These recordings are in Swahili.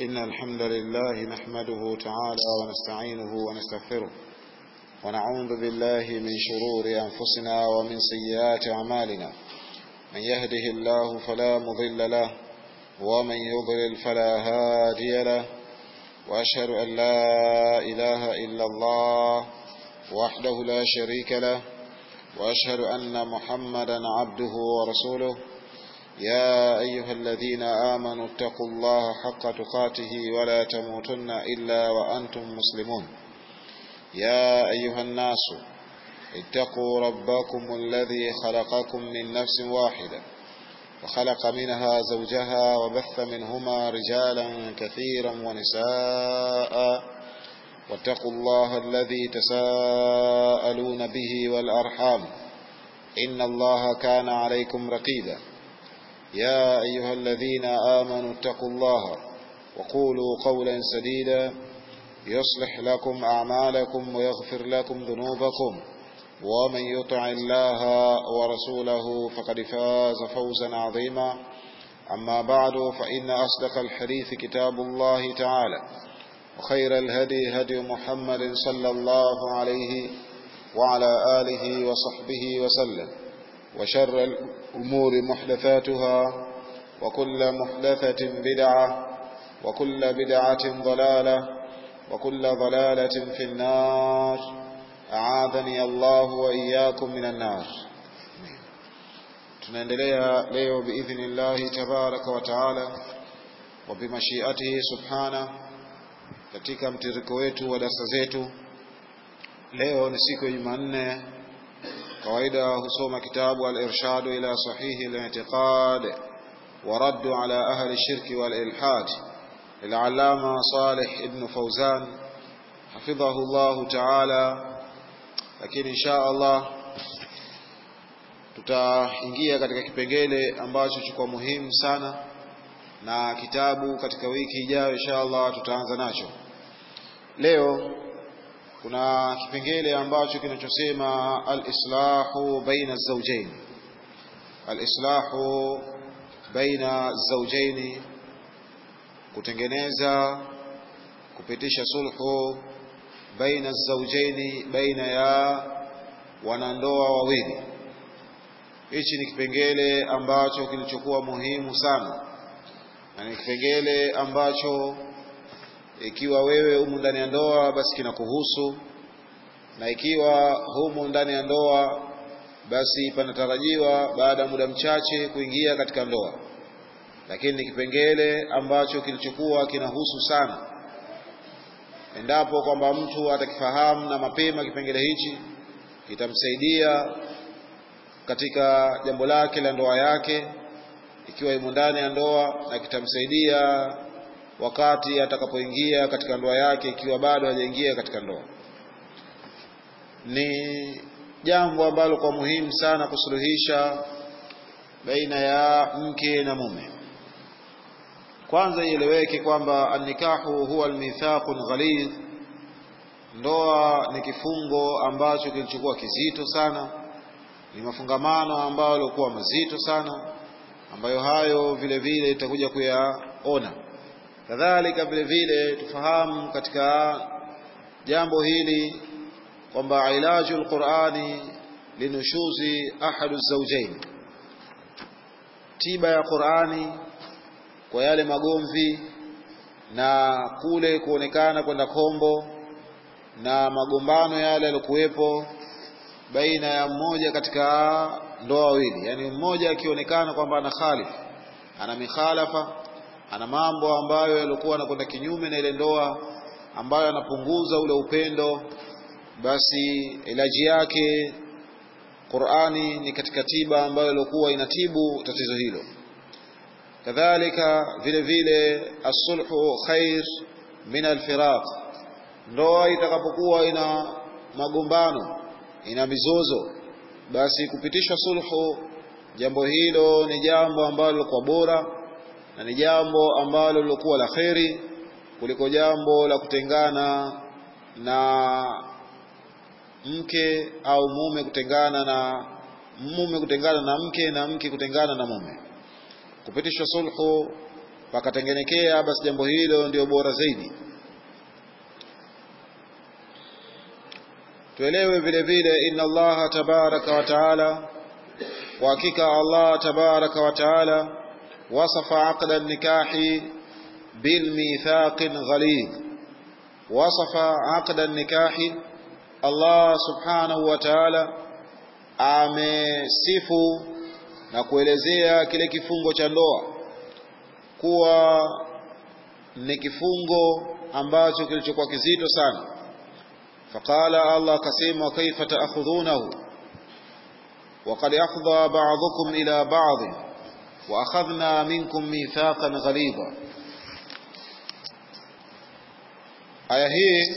إن الحمد لله نحمده تعالى ونستعينه ونستغفره ونعوذ بالله من شرور أنفسنا ومن سيئات أعمالنا من يهده الله فلا مضل له ومن يضلل فلا هادي له وأشهد أن لا إله إلا الله وحده لا شريك له وأشهد أن محمدا عبده ورسوله يا أيها الذين آمنوا اتقوا الله حق تقاته ولا تموتن إلا وأنتم مسلمون يا أيها الناس اتقوا ربكم الذي خلقكم من نفس واحدة وخلق منها زوجها وبث منهما رجالا كثيرا ونساء واتقوا الله الذي تساءلون به والأرحام إن الله كان عليكم رقيبا يا أيها الذين آمنوا اتقوا الله وقولوا قولا سديدا يصلح لكم أعمالكم ويغفر لكم ذنوبكم ومن يطع الله ورسوله فقد فاز فوزا عظيما أما بعد فإن أصدق الحديث كتاب الله تعالى وخير الهدي هدي محمد صلى الله عليه وعلى آله وصحبه وسلم وشر الأمور محدثاتها وكل محدثة بدعة وكل بدعة ضلالة وكل ضلالة في النار أعاذني الله وإياكم من النار tunaendelea leo biidhnillahi tabaraka wa taala wa bimashiatihi subhana katika mtiriko wetu wa darasa zetu leo ni siku ya jumanne kawaida husoma kitabu al-irshadu ila sahihi al-i'tiqad wa raddu ala ahli shirki wal ilhad للعلامة صالح ابن فوزان حفظه الله تعالى lakini insha Allah tutaingia katika kipengele ambacho chukua muhimu sana na kitabu katika wiki ijayo insha Allah tutaanza nacho leo kuna kipengele ambacho kinachosema al-islahu baina az-zawjayn al-islahu baina az-zawjayn kutengeneza kupitisha sulhu baina az-zawjayn baina ya wanandoa wawili hichi ni kipengele ambacho kilichokuwa muhimu sana na ni kipengele ambacho ikiwa wewe humu ndani ya ndoa basi kinakuhusu na ikiwa humu ndani ya ndoa basi panatarajiwa baada ya muda mchache kuingia katika ndoa lakini ni kipengele ambacho kilichokuwa kinahusu sana endapo kwamba mtu atakifahamu na mapema kipengele hichi kitamsaidia katika jambo lake la ndoa yake ikiwa imo ndani ya ndoa na kitamsaidia wakati atakapoingia katika ndoa yake ikiwa bado hajaingia katika ndoa ni jambo ambalo kwa muhimu sana kusuluhisha baina ya mke na mume kwanza ieleweke kwamba annikahu huwa almithaqun ghalidh ndoa ni kifungo ambacho kilichokuwa kizito sana ni mafungamano ambayo yalikuwa mazito sana ambayo hayo vile vile itakuja kuyaona kadhalika vile vile tufahamu katika jambo hili kwamba ilaju alqurani linushuzi ahadu zawjain tiba ya Qurani kwa yale magomvi na kule kuonekana kwenda kombo na magombano yale yaliokuwepo baina ya mmoja katika ndoa wawili yani mmoja akionekana kwamba ana khalif ana mikhalafa ana mambo ambayo yalikuwa yanakwenda kinyume na ile ndoa ambayo anapunguza ule upendo basi ilaji yake Qur'ani ni katika tiba ambayo ilikuwa inatibu tatizo hilo kadhalika vile vile as-sulhu khair min al-firaq ndoa itakapokuwa ina magombano ina mizozo basi kupitishwa sulhu jambo hilo ni jambo ambalo kwa bora na ni jambo ambalo lilokuwa la kheri kuliko jambo la kutengana na mke au mume kutengana na mume kutengana na mke na mke kutengana na mume kupitishwa sulhu pakatengenekea basi jambo hilo ndio bora zaidi tuelewe vile vile inna allaha tabaraka wa taala kwa hakika allah tabaraka wa taala wasafa aqda nikahi bilmithaqin ghalidh wasafa aqda nikahi allah subhanahu wa taala amesifu na kuelezea kile kifungo cha ndoa kuwa ni kifungo ambacho kilichokuwa kizito sana faqala Allah akasema kaifa taakhudhunahu وقد أفضى بعضكم إلى بعض وأخذنا منكم ميثاقا غليظا aya hii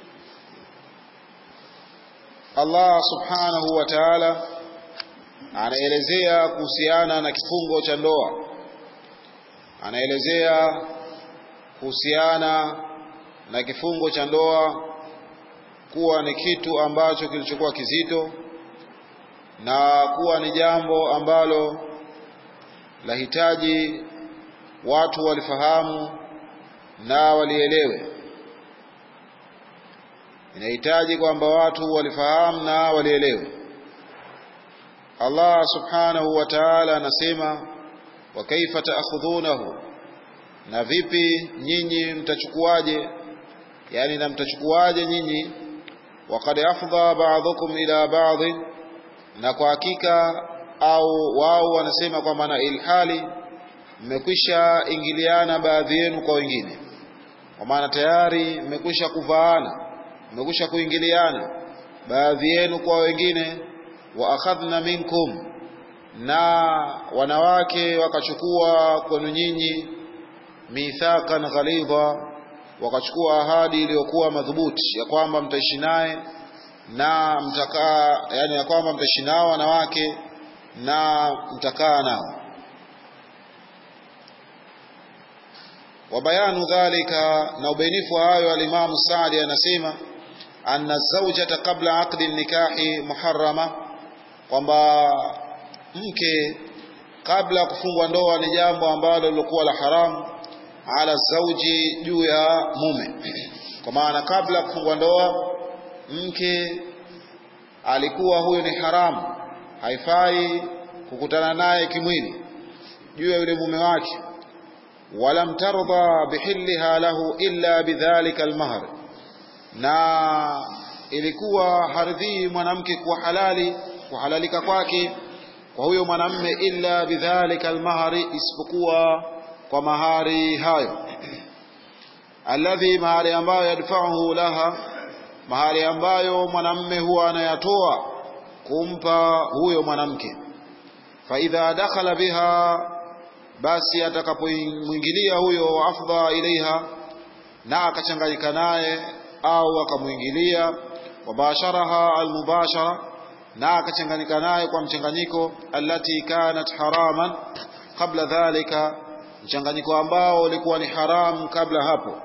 Allah subhanahu wa ta'ala anaelezea kuhusiana na kifungo cha ndoa anaelezea kuhusiana na kifungo cha ndoa kuwa ni kitu ambacho kilichokuwa kizito na kuwa ni jambo ambalo lahitaji watu walifahamu na walielewe inahitaji kwamba watu walifahamu na walielewe Allah subhanahu wa ta'ala anasema wa kaifa taakhudhunahu na vipi nyinyi mtachukuaje yani na mtachukuaje nyinyi waqad afdha ba'dhukum ila ba'd na kwa hakika au wao wanasema kwamba na ilhali mmekwisha ingiliana baadhi yenu kwa wengine kwa maana tayari mmekwisha kuvaana mmekwisha kuingiliana baadhi yenu kwa wengine wa akhadhna minkum na wanawake wakachukua kwenu nyinyi mithaqan ghalidha wakachukua ahadi iliyokuwa madhubuti ya kwamba mtaishi naye na mtakaa yani ya kwamba mtaishi nao wanawake na mtakaa nao wa bayanu dhalika na ubainifu wa hayo alimamu Saadi anasema anna zawjata qabla aqdi nikahi muharrama kwamba mke kabla ya kufungwa ndoa ni jambo ambalo lilikuwa la haramu ala zauji juu ya mume kwa maana kabla ya kufungwa ndoa mke alikuwa huyo ni haramu haifai kukutana naye kimwili juu ya yule mume wake walam tardha bihilliha lahu illa bidhalika almahr na ilikuwa haridhii mwanamke kuwa halali kuhalalika kwake kwa huyo mwanamme illa bidhalika almahari isipokuwa kwa mahari hayo alladhi mahari ambayo yadfa'uhu laha mahari ambayo mwanamme huwa anayatoa kumpa huyo mwanamke fa idha dakhala biha basi atakapomwingilia huyo afdha ilaiha na akachanganyika naye au akamwingilia wabasharaha almubashara na akachanganyika naye kwa mchanganyiko allati kanat haraman kabla dhalika mchanganyiko ambao ulikuwa ni haram kabla hapo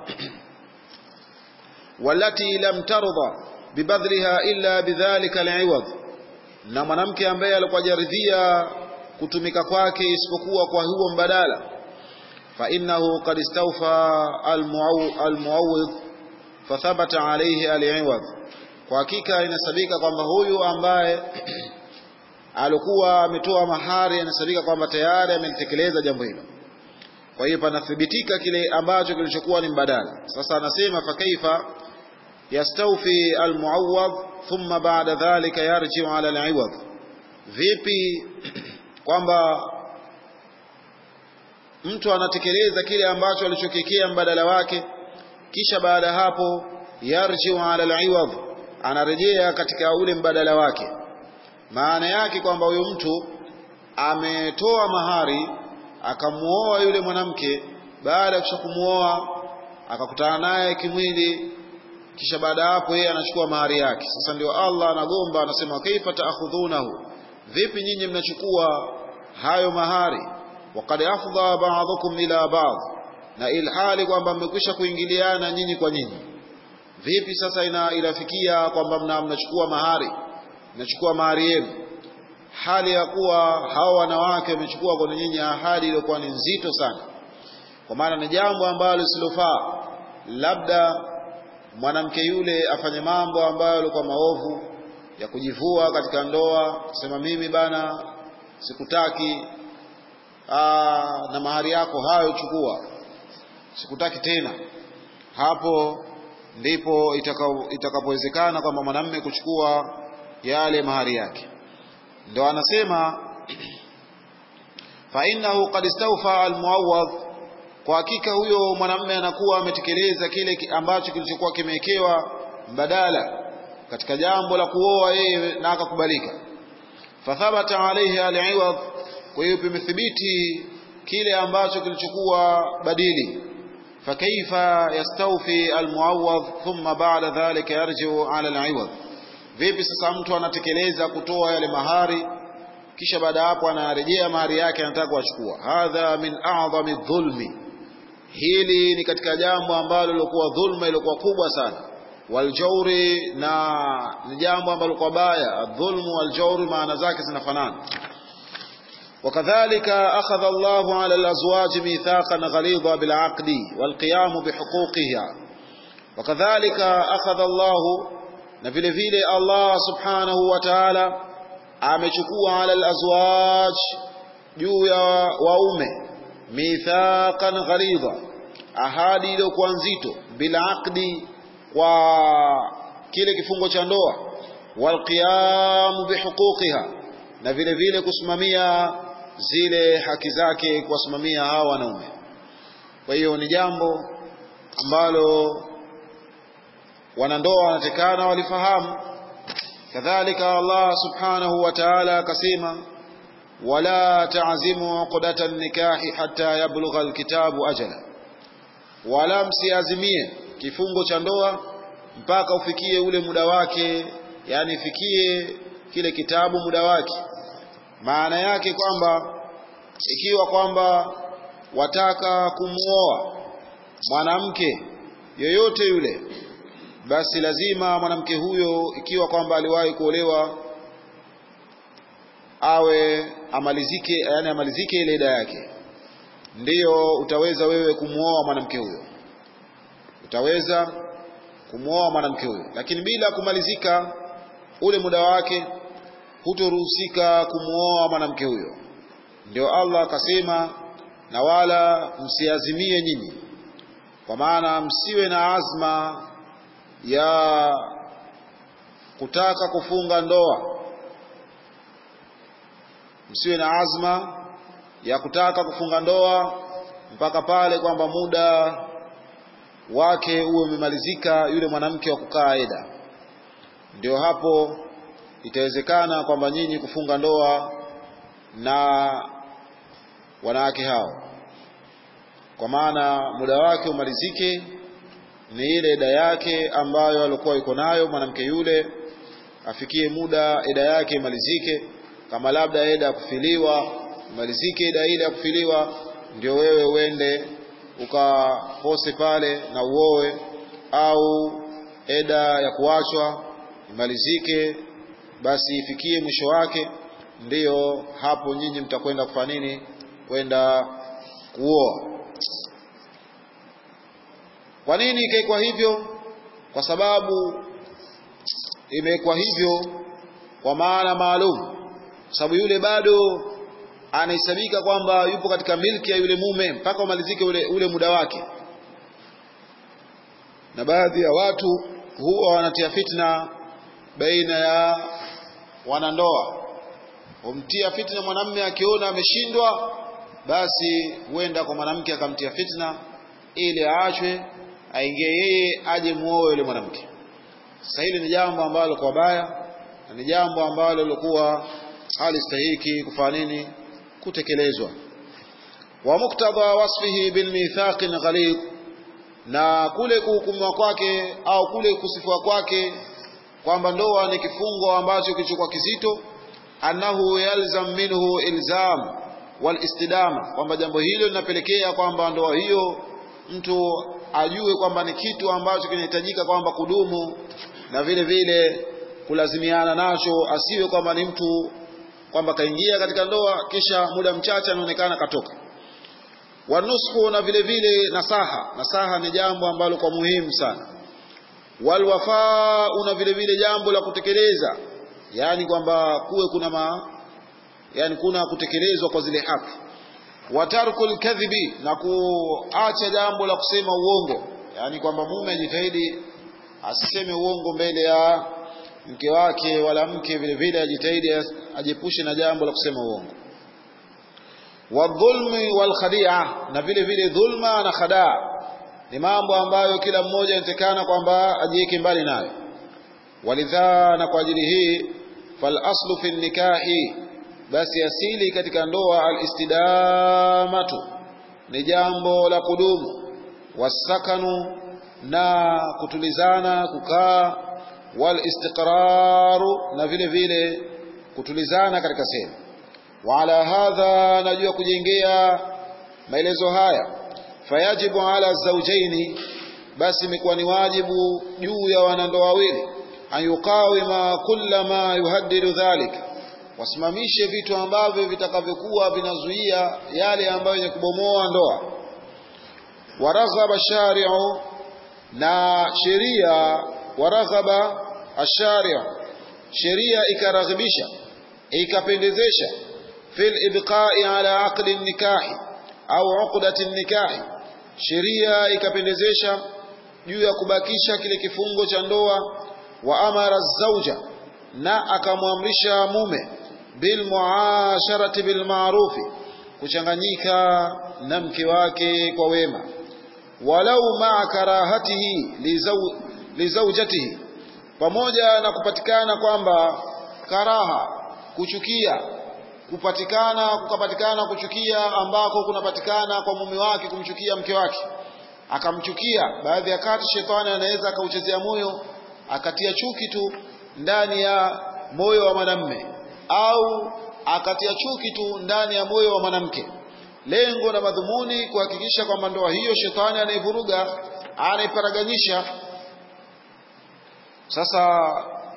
walati lam tardha bibadliha illa bidhalika aliwad na mwanamke ambaye alikuwa jaridhia kutumika kwake isipokuwa kwa huo mbadala fa innahu qad istawfa almuawwid fathabata alayhi aliwad kwa hakika inasabika kwamba huyu ambaye alikuwa ametoa mahari inasabika kwamba tayari amelitekeleza jambo hilo kwa hiyo panathibitika kile ambacho kilichokuwa ni mbadala sasa anasema fa kaifa yastawfi almuawwad thumma ba'da dhalika yarji'u ala aliwad vipi kwamba mtu anatekeleza kile ambacho alichokekea mbadala wake kisha baada hapo yarji'u ala aliwad anarejea katika ule mbadala wake maana yake kwamba huyo mtu ametoa mahari akamuoa yule mwanamke baada ya kumuoa akakutana naye kimwili kisha baada hapo yeye anachukua mahari yake sasa ndio Allah anagomba anasema kaifa taakhudhunahu vipi nyinyi mnachukua hayo mahari waqad afdha ba'dhukum ila ba'd na ilhali kwamba mmekwisha kuingiliana nyinyi kwa nyinyi vipi sasa ina ilafikia kwamba mna mnachukua mahari mnachukua mahari yenu hali ya kuwa hao wanawake wamechukua kwa nyinyi ahadi iliyokuwa ni nzito sana kwa maana ni jambo ambalo lisilofaa labda mwanamke yule afanye mambo ambayo yalikuwa maovu ya kujivua katika ndoa sema mimi bana sikutaki aa, na mahari yako hayo chukua sikutaki tena hapo ndipo itakapowezekana itaka kwamba mwanamme kuchukua yale mahari yake ndo anasema fa innahu qad istawfa almuawwadh kwa hakika huyo mwanamme anakuwa ametekeleza kile ambacho kilichokuwa kimewekewa mbadala katika jambo la kuoa yeye na akakubalika fathabata alayhi aliwad kwa hiyo pimethibiti kile ambacho kilichokuwa badili fakaifa yastawfi almuawwadh thumma ba'da dhalika yarji'u ala aliwad vipi sasa mtu anatekeleza kutoa yale mahari kisha baada hapo anarejea mahari yake anataka kuachukua hadha min a'zami dhulmi hili ni katika jambo ambalo lilikuwa dhulma ilikuwa kubwa sana waljauri na ni jambo ambalo kwa baya dhulmu waljauri maana zake zinafanana وكذلك أخذ الله على الأزواج ميثاقا غليظا بالعقد والقيام بحقوقها وكذلك أخذ الله نفل فيل الله سبحانه وتعالى amechukua ala alazwaj juu ya waume mithaqan ghalidha ahadi iliyokuwa nzito bila aqdi kwa kile kifungo cha ndoa walqiyamu bihuquqiha na vile vile kusimamia zile haki zake kuwasimamia hawa wanaume kwa hiyo ni jambo ambalo wanandoa wanatekana walifahamu kadhalika Allah subhanahu wa ta'ala akasema wala ta'zimu uqdata an-nikahi hatta yablugha al-kitabu ajala wala msiazimie kifungo cha ndoa mpaka ufikie ule muda wake yani ifikie kile kitabu muda wake maana yake kwamba ikiwa kwamba wataka kumuoa mwanamke yoyote yule basi lazima mwanamke huyo ikiwa kwamba aliwahi kuolewa awe amalizike yani amalizike ile ida yake ndiyo utaweza wewe kumuoa mwanamke huyo utaweza kumuoa mwanamke huyo lakini bila kumalizika ule muda wake hutoruhusika kumuoa mwanamke huyo ndio Allah akasema na wala msiazimie nyinyi kwa maana msiwe na azma ya kutaka kufunga ndoa msiwe na azma ya kutaka kufunga ndoa mpaka pale kwamba muda wake uwe umemalizika yule mwanamke wa kukaa eda ndio hapo itawezekana kwamba nyinyi kufunga ndoa na wanawake hao kwa maana muda wake umalizike ni ile eda yake ambayo alikuwa yuko nayo mwanamke yule afikie muda eda yake imalizike kama labda eda ya kufiliwa imalizike eda ile ya kufiliwa ndio wewe uende ukapose pale na uoe au eda ya kuachwa imalizike basi ifikie mwisho wake ndiyo hapo nyinyi mtakwenda kufanya nini kwenda kuoa kwa nini ikaekwa hivyo kwa sababu imewekwa hivyo kwa maana maalum sababu yule bado anahesabika kwamba yupo katika milki ya yule mume mpaka umalizike ule, ule muda wake na baadhi ya watu huwa wanatia fitna baina ya wanandoa humtia fitna mwanamme akiona ameshindwa basi huenda kwa mwanamke akamtia fitna ili aachwe aingie yeye aje muoe yule mwanamke sasa hili ni jambo ambalo kwa baya na ni jambo ambalo lilikuwa halistahiki kufanya nini kutekelezwa wa muktadha wasfihi bil mithaqin ghalid na kule kuhukumiwa kwake au kule kusifiwa kwake kwamba ndoa ni kifungo ambacho kilichokuwa kizito annahu yalzam minhu ilzam wal istidama kwamba jambo hilo linapelekea kwamba ndoa hiyo mtu ajue kwamba ni kitu ambacho kinahitajika kwamba kudumu na vile vile kulazimiana nacho asiwe kwamba ni mtu kwamba kaingia katika ndoa kisha muda mchache anaonekana katoka wanushu na vile vile nasaha nasaha ni jambo ambalo kwa muhimu sana walwafau na vile vile jambo la kutekeleza yani kwamba kuwe kuna ma yani kuna kutekelezwa kwa zile haki watarku lkadhibi na kuacha jambo la kusema uongo yani kwamba mume ajitahidi asiseme uongo mbele ya mke wake wala mke vile vile ajitahidi ajepushe na jambo la kusema uongo wadhulmi walkhadia na vile vile dhulma na khadaa ni mambo ambayo kila mmoja anatekana kwamba ajiweke mbali nayo walidha na kwa ajili hii falaslu fi nikahi basi asili katika ndoa alistidamatu ni jambo la kudumu wasakanu na kutulizana kukaa walistiqraru na vile vile kutulizana katika sehemu wa ala hadha najua kujengea maelezo haya fayajibu ala zawjaini basi imekuwa ni wajibu juu ya wanandoa wawili an yuqawima kulla ma yuhaddidu dhalik wasimamishe vitu ambavyo vitakavyokuwa vinazuia yale ambayo yenye kubomoa ndoa waraghaba shari'u na sheria waraghaba ashari'u sheria ikaraghibisha ikapendezesha fil ibqa'i ala aqli nikahi au uqdati nikahi sheria ikapendezesha juu ya kubakisha kile kifungo cha ndoa wa amara zauja na akamwamrisha mume bil muasharati bil ma'rufi kuchanganyika na mke wake kwa wema walau ma karahatihi li zawjatihi pamoja na kupatikana kwamba karaha kuchukia kupatikana kukapatikana kuchukia ambako kunapatikana kwa mume wake kumchukia mke wake akamchukia baadhi ya kati shetani anaweza akauchezea moyo akatia chuki tu ndani ya moyo wa mwanamme au akatia chuki tu ndani ya moyo wa mwanamke lengo na madhumuni kuhakikisha kwamba ndoa hiyo shetani anaivuruga anaiparaganyisha sasa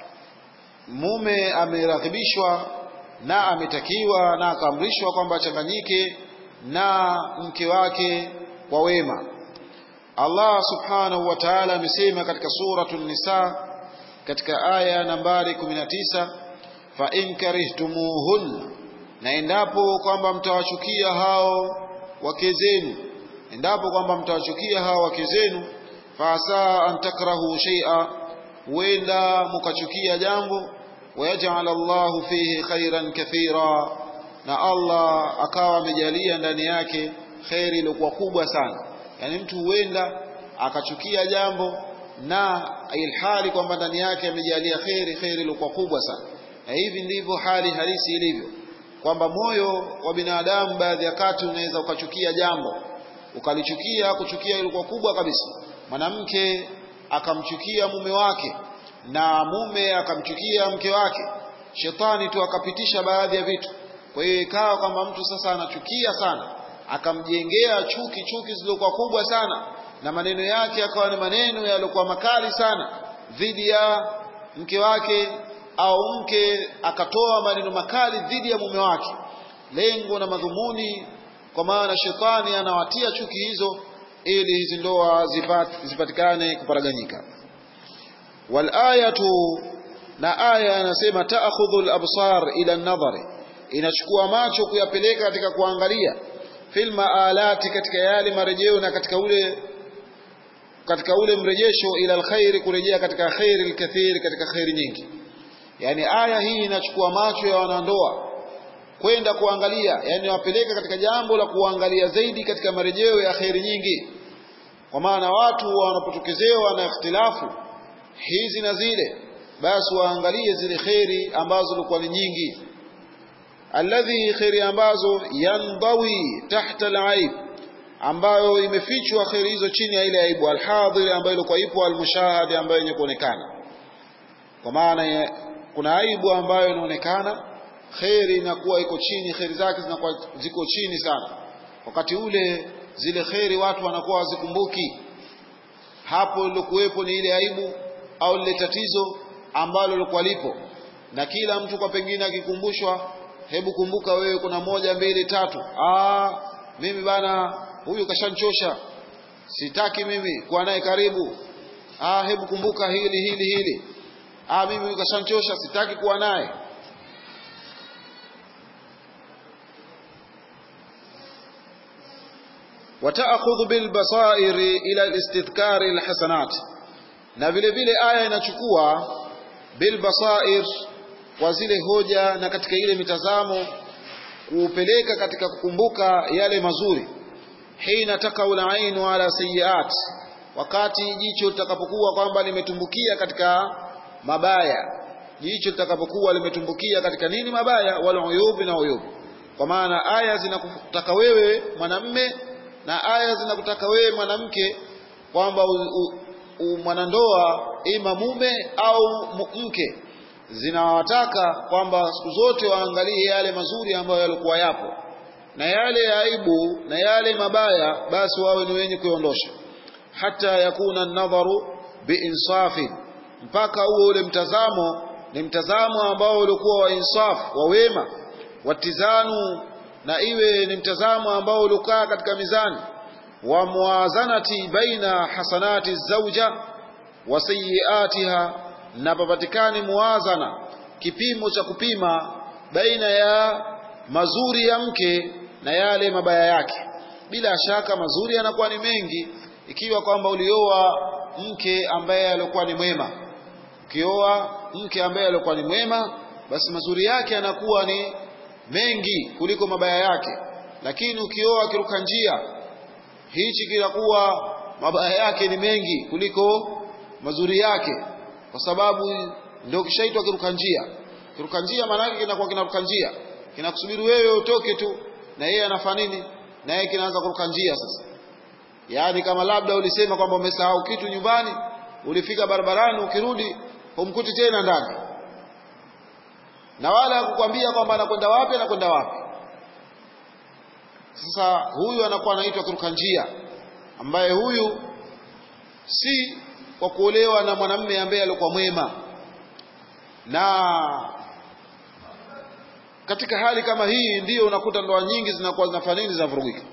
mume ameraghibishwa na ametakiwa na akaamrishwa kwamba achanganyike na mke wake kwa wema Allah subhanahu wa ta'ala amesema katika suratul nisa katika aya nambari 19 fa in karihtumuhun na endapo kwamba mtawachukia hao wake zenu endapo kwamba mtawachukia hao wake zenu fa asa an takrahu shay'a huenda mukachukia jambo wayaj'al Allahu fihi khairan kathira na Allah akawa amejalia ndani yake khairi iliyokuwa kubwa sana yani mtu huenda akachukia jambo na ilhali kwamba ndani yake amejalia khairi khairi iliyokuwa kubwa sana na hivi ndivyo hali halisi ilivyo kwamba moyo wa binadamu baadhi ya kati unaweza ukachukia jambo ukalichukia kuchukia ilikuwa kubwa kabisa mwanamke akamchukia mume wake na mume akamchukia mke wake shetani tu akapitisha baadhi ya vitu kwa hiyo ikawa kwamba mtu sasa anachukia sana akamjengea chuki chuki zilizokuwa kubwa sana na maneno yake akawa ni maneno yaliokuwa makali sana dhidi ya mke wake au mke akatoa maneno makali dhidi ya mume wake lengo na madhumuni kwa maana shetani anawatia chuki hizo ili hizi ndoa zipat, zipatikane kuparaganyika walayatu na aya anasema taakhudhu al-absar ila an-nadhari inachukua macho kuyapeleka katika kuangalia fil maalati katika yale marejeo na katika ule katika ule mrejesho ila alkhairi kurejea katika khairi alkathiri katika khairi nyingi yani aya hii inachukua macho ya wanandoa kwenda kuangalia yani wapeleka katika jambo la kuangalia zaidi katika marejeo ya khairi nyingi kwa maana watu wanapotokezewa na ikhtilafu hizi na zile basi waangalie zile khairi ambazo zilikuwa ni nyingi alladhi khairi ambazo yandawi tahta alaib ambayo imefichwa khairi hizo chini ya ile aibu alhadhir ambayo ilikuwa ipo almushahadi ambayo yenye kuonekana kwa maana kuna aibu ambayo inaonekana khairi inakuwa iko chini khairi zake zinakuwa ziko chini sana wakati ule zile khairi watu wanakuwa wazikumbuki hapo lilokuwepo ni ile aibu au lile tatizo ambalo lilikuwa lipo na kila mtu kwa pengine akikumbushwa hebu kumbuka wewe kuna moja mbili tatu ah mimi bana huyu kashanchosha sitaki mimi kuwa naye karibu ah hebu kumbuka hili hili hili ah mimi huyu kashanchosha sitaki kuwa naye wataakhudhu bilbasairi ila alistidhkari alhasanat na vile vile aya inachukua bilbasair kwa zile hoja na katika ile mitazamo kuupeleka katika kukumbuka yale mazuri hina takaul ainu ala sayiat wakati jicho litakapokuwa kwamba limetumbukia katika mabaya jicho litakapokuwa limetumbukia katika nini mabaya wal uyubi na uyubi kwa maana aya zinakutaka wewe mwanamme na aya zinakutaka wewe mwanamke kwamba mwanandoa ima mume au mke zinawataka kwamba siku zote waangalie yale mazuri ambayo yalikuwa yapo na yale ya aibu na yale mabaya basi wawe ni wenye kuondosha hata yakuna nadharu biinsafin mpaka huo ule mtazamo ni mtazamo ambao ulikuwa wa insaf wa wema watizanu na iwe ni mtazamo ambao uliokaa katika mizani wa muwazanati baina hasanati zauja wa sayiatiha na papatikani muwazana kipimo cha kupima baina ya mazuri ya mke na yale mabaya yake bila shaka mazuri yanakuwa ni mengi ikiwa kwamba ulioa mke ambaye alikuwa ni mwema ukioa mke ambaye alikuwa ni mwema basi mazuri yake yanakuwa ni mengi kuliko mabaya yake lakini ukioa kiruka njia hichi kinakuwa mabaya yake ni mengi kuliko mazuri yake kwa sababu ndio kishaitwa kiruka njia kiruka njia maana yake kinakuwa kinaruka njia kinakusubiri wewe utoke tu na yeye anafanya nini na yeye kinaanza kuruka njia sasa yaani kama labda ulisema kwamba umesahau kitu nyumbani ulifika barabarani ukirudi humkuti tena ndani na wala kukwambia kwamba anakwenda wapi anakwenda wapi sasa huyu anakuwa anaitwa kiruka njia ambaye huyu si kwa kuolewa na mwanamume ambaye alikuwa mwema na katika hali kama hii ndiyo unakuta ndoa nyingi zinakuwa zinafanya nini zinavurugika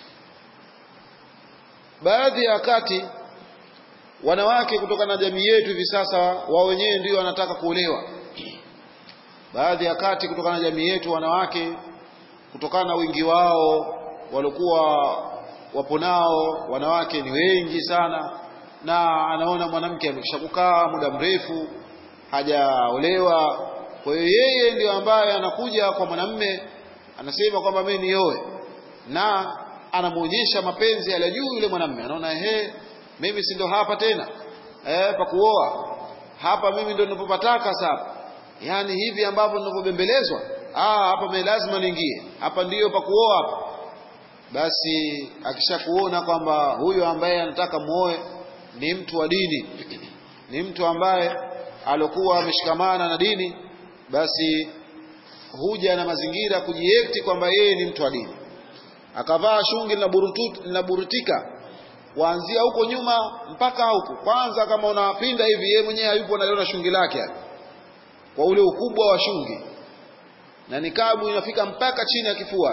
baadhi ya wakati wanawake kutokana na jamii yetu hivi sasa wao wenyewe ndio wanataka kuolewa baadhi ya wakati kutokana na jamii yetu wanawake kutokana na wingi wao walikuwa wapo nao wanawake ni wengi sana na anaona mwanamke amekisha kukaa muda mrefu hajaolewa kwa hiyo yeye ndio ambaye anakuja kwa mwanamme anasema kwamba mimi nioe na anamuonyesha mapenzi yale juu yule mwanamme anaona ehe mimi si ndo hapa tena eh pa kuoa hapa mimi ndo ninapopataka sasa yani hivi ambavyo ninapobembelezwa ah hapa mimi lazima niingie hapa ndiyo pa kuoa hapa basi akishakuona kwamba huyo ambaye anataka muoe ni mtu wa dini ni mtu ambaye alokuwa ameshikamana na dini basi huja na mazingira kujiekti kwamba yeye ni mtu wa dini akavaa shungi linaburutika kuanzia huko nyuma mpaka huko kwanza kama unapinda hivi yeye mwenyewe hayupo analiona shungi lake kwa ule ukubwa wa shungi na nikabu inafika mpaka chini ya kifua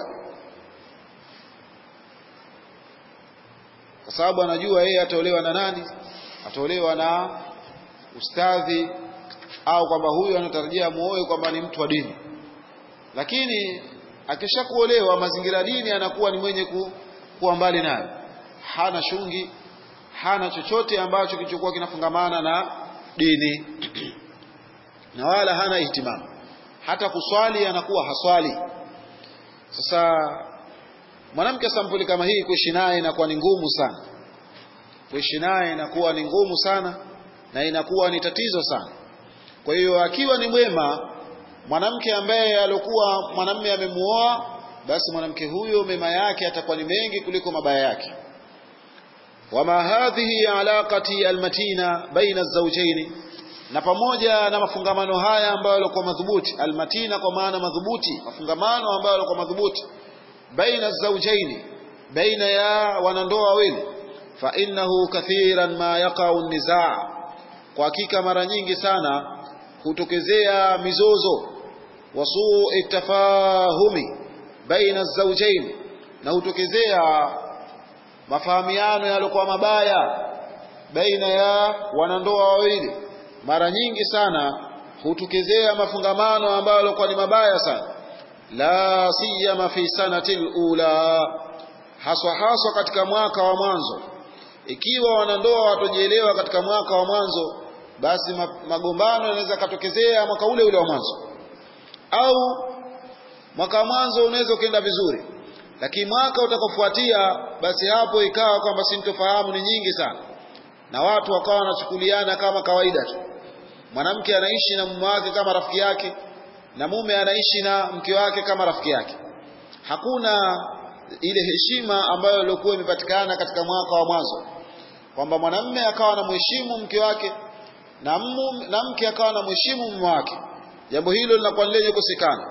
kwa sababu anajua yeye ataolewa na nani ataolewa na ustadhi au kwamba huyu anatarajia muoe kwamba ni mtu wa dini lakini akishakuolewa mazingira dini anakuwa ni mwenye ku, kuwa mbali nayo hana shungi hana chochote ambacho kilichokuwa kinafungamana na dini na wala hana ihtimamu hata kuswali anakuwa haswali sasa mwanamke sampuli kama hii kuishi naye inakuwa ni ngumu sana kuishi naye inakuwa ni ngumu sana na inakuwa ni tatizo sana kwa hiyo akiwa ni mwema mwanamke ambaye alikuwa mwanamume amemuoa basi mwanamke huyo mema yake atakuwa ni mengi kuliko mabaya yake wama hadhihi alaqati almatina baina zawjaini na pamoja na mafungamano haya ambayo yalikuwa madhubuti almatina kwa maana madhubuti mafungamano ambayo yalikuwa madhubuti baina zawjaini baina ya wanandoa wawili fa innahu kathiran ma yaqau nizaa kwa hakika mara nyingi sana hutokezea mizozo wasuu tafahumi baina zawjaini na hutokezea mafahamiano yaliokuwa mabaya baina ya wanandoa wawili mara nyingi sana hutukezea mafungamano ambayo yalikuwa ni mabaya sana la siyama fi sanati ula haswa haswa katika mwaka wa mwanzo ikiwa wanandoa watojielewa katika mwaka wa mwanzo basi magombano yanaweza katokezea mwaka ule ule wa mwanzo au mwaka wa mwanzo unaweza ukaenda vizuri lakini mwaka utakaofuatia basi hapo ikawa kwamba sintofahamu ni nyingi sana na watu wakawa wanachukuliana kama kawaida tu mwanamke anaishi na mume wake kama rafiki yake na mume anaishi na mke wake kama rafiki yake hakuna ile heshima ambayo ilikuwa imepatikana katika mwaka wa mwanzo kwamba mwanamume akawa anamheshimu mke wake na, mume, na mke akawa anamheshimu mume wake jambo hilo linakuwa lenye kukosekana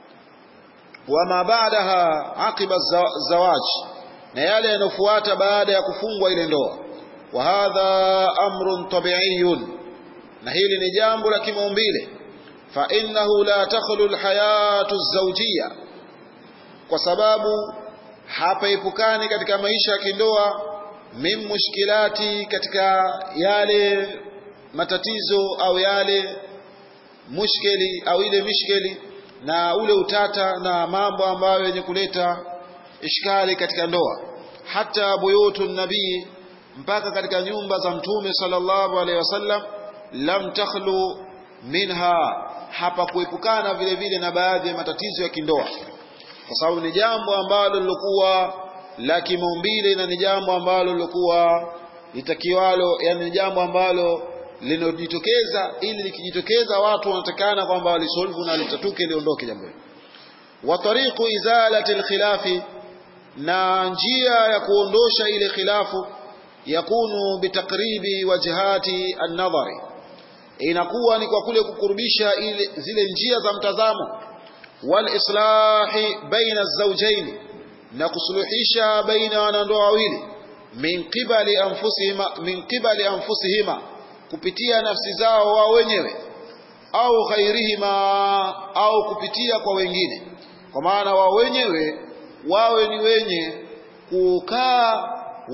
wama baadaha aqiba zawaji na yale yanofuata baada ya kufungwa ile ndoa wa hadha amrun tabi'iyun na hili ni jambo la kimaumbile fa innahu la takhlu alhayatu zawjiyya kwa sababu hapaepukani katika maisha ya kindoa min mushkilati katika yale matatizo au yale mushkeli au ile mishkeli na ule utata na mambo ambayo yenye kuleta ishkali katika ndoa hata buyutu nabii mpaka katika nyumba za mtume sallallahu alaihi wasallam lam takhlu minha hapa kuepukana vile vile na baadhi ya matatizo ya kindoa kwa sababu ni jambo ambalo lilokuwa la kimaumbile na ni jambo ambalo lilokuwa litakiwalo yani ni jambo ambalo linojitokeza ili likijitokeza watu wanatakana kwamba walisolvu na litatuke liondoke jambo hilo wa tariqu izalati alkhilafi na njia ya kuondosha ile khilafu yakunu bitakribi wajhati an-nadhari inakuwa ni kwa kule kukurubisha ile zile njia za mtazamo wal islahi baina az-zawjayn na kusuluhisha baina wanandoa wawili min qibali anfusihima min qibali anfusihima kupitia nafsi zao wao wenyewe au ghairihima au kupitia kwa wengine kwa maana wao wenyewe wawe ni wenye kukaa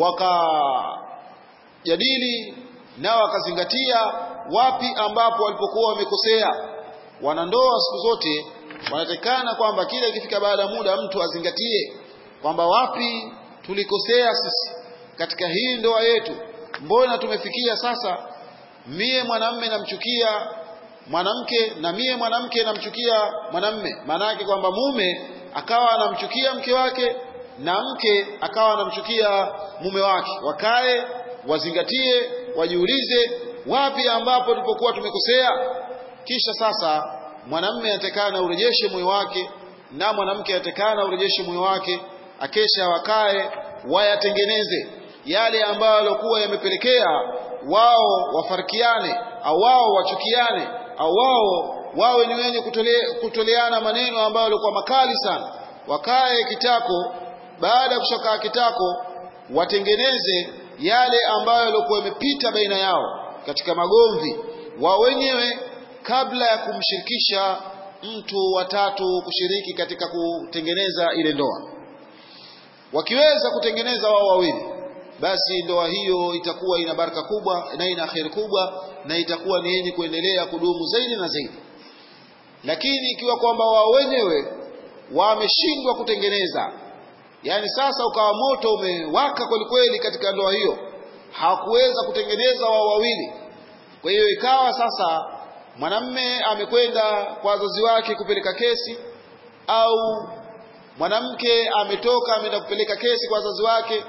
wakajadili na wakazingatia wapi ambapo walipokuwa wamekosea wanandoa siku zote wanatekana kwamba kila ikifika baada ya muda mtu azingatie kwamba wapi tulikosea sisi katika hii ndoa yetu mbona tumefikia sasa mie mwanamme namchukia mwanamke na mie mwanamke namchukia mwanamme maana yake kwamba mume akawa anamchukia mke wake na mke akawa anamchukia mume wake wakae wazingatie wajiulize wapi ambapo tulipokuwa tumekosea kisha sasa mwanamme atakana urejeshe moyo wake na mwanamke atakana urejeshe moyo wake akesha wakae wayatengeneze yale ambayo yalikuwa yamepelekea wao wafarikiane au wao wachukiane au wao wawe ni wenye kutole, kutoleana maneno ambayo yalikuwa makali sana wakae kitako baada ya kushakaa kitako watengeneze yale ambayo yalikuwa yamepita baina yao katika magomvi wao wenyewe kabla ya kumshirikisha mtu watatu kushiriki katika kutengeneza ile ndoa wakiweza kutengeneza wao wawili basi ndoa hiyo itakuwa ina baraka kubwa na ina kheri kubwa na itakuwa ni yenye kuendelea kudumu zaidi na zaidi lakini ikiwa kwamba wao wenyewe wameshindwa kutengeneza yani sasa ukawa moto umewaka kweli kweli katika ndoa hiyo hawakuweza kutengeneza wao wawili kwa hiyo ikawa sasa mwanamme amekwenda kwa wazazi wake kupeleka kesi au mwanamke ametoka ameenda kupeleka kesi kwa wazazi wake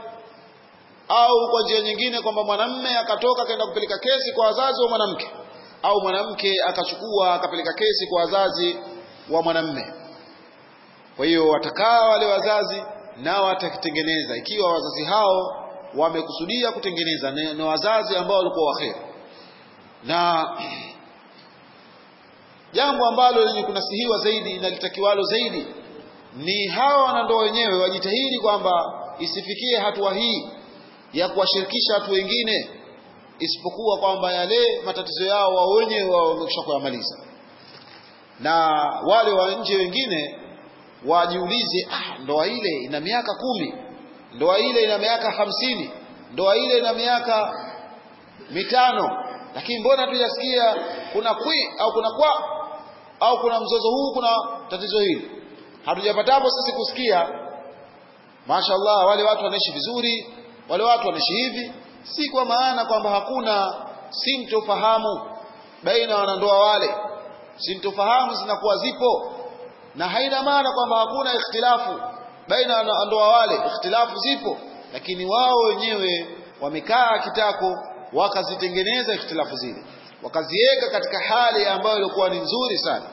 au kwa njia nyingine kwamba mwanamme akatoka akaenda kupeleka kesi kwa wazazi wa mwanamke au mwanamke akachukua akapeleka kesi kwa wazazi wa mwanamme kwa hiyo watakaa wale wazazi nao watakitengeneza ikiwa wazazi hao wamekusudia kutengeneza ni wazazi ambao walikuwa waheri na jambo ambalo lenye kunasihiwa zaidi na litakiwalo zaidi ni hawa wanandoa wenyewe wajitahidi kwamba isifikie hatua hii ya kuwashirikisha watu wengine isipokuwa kwamba yale matatizo yao wao wenyewe wao wamekwisha kuyamaliza na wale wa nje wengine wajiulize ah, ndoa ile ina miaka kumi ndoa ile ina miaka hamsini ndoa ile ina miaka mitano lakini mbona tujasikia kuna kwi au kuna kwa au kuna mzozo huu kuna tatizo hili hatujapatapo sisi kusikia mashallah wale watu wanaishi vizuri wale watu wanaishi hivi si kwa maana kwamba hakuna sintofahamu baina wanandoa wale sintofahamu zinakuwa zipo na haina maana kwamba hakuna ikhtilafu baina wanandoa wale ikhtilafu zipo lakini wao wenyewe wamekaa kitako wakazitengeneza ikhtilafu zile wakaziweka katika hali ambayo ilikuwa ni nzuri sana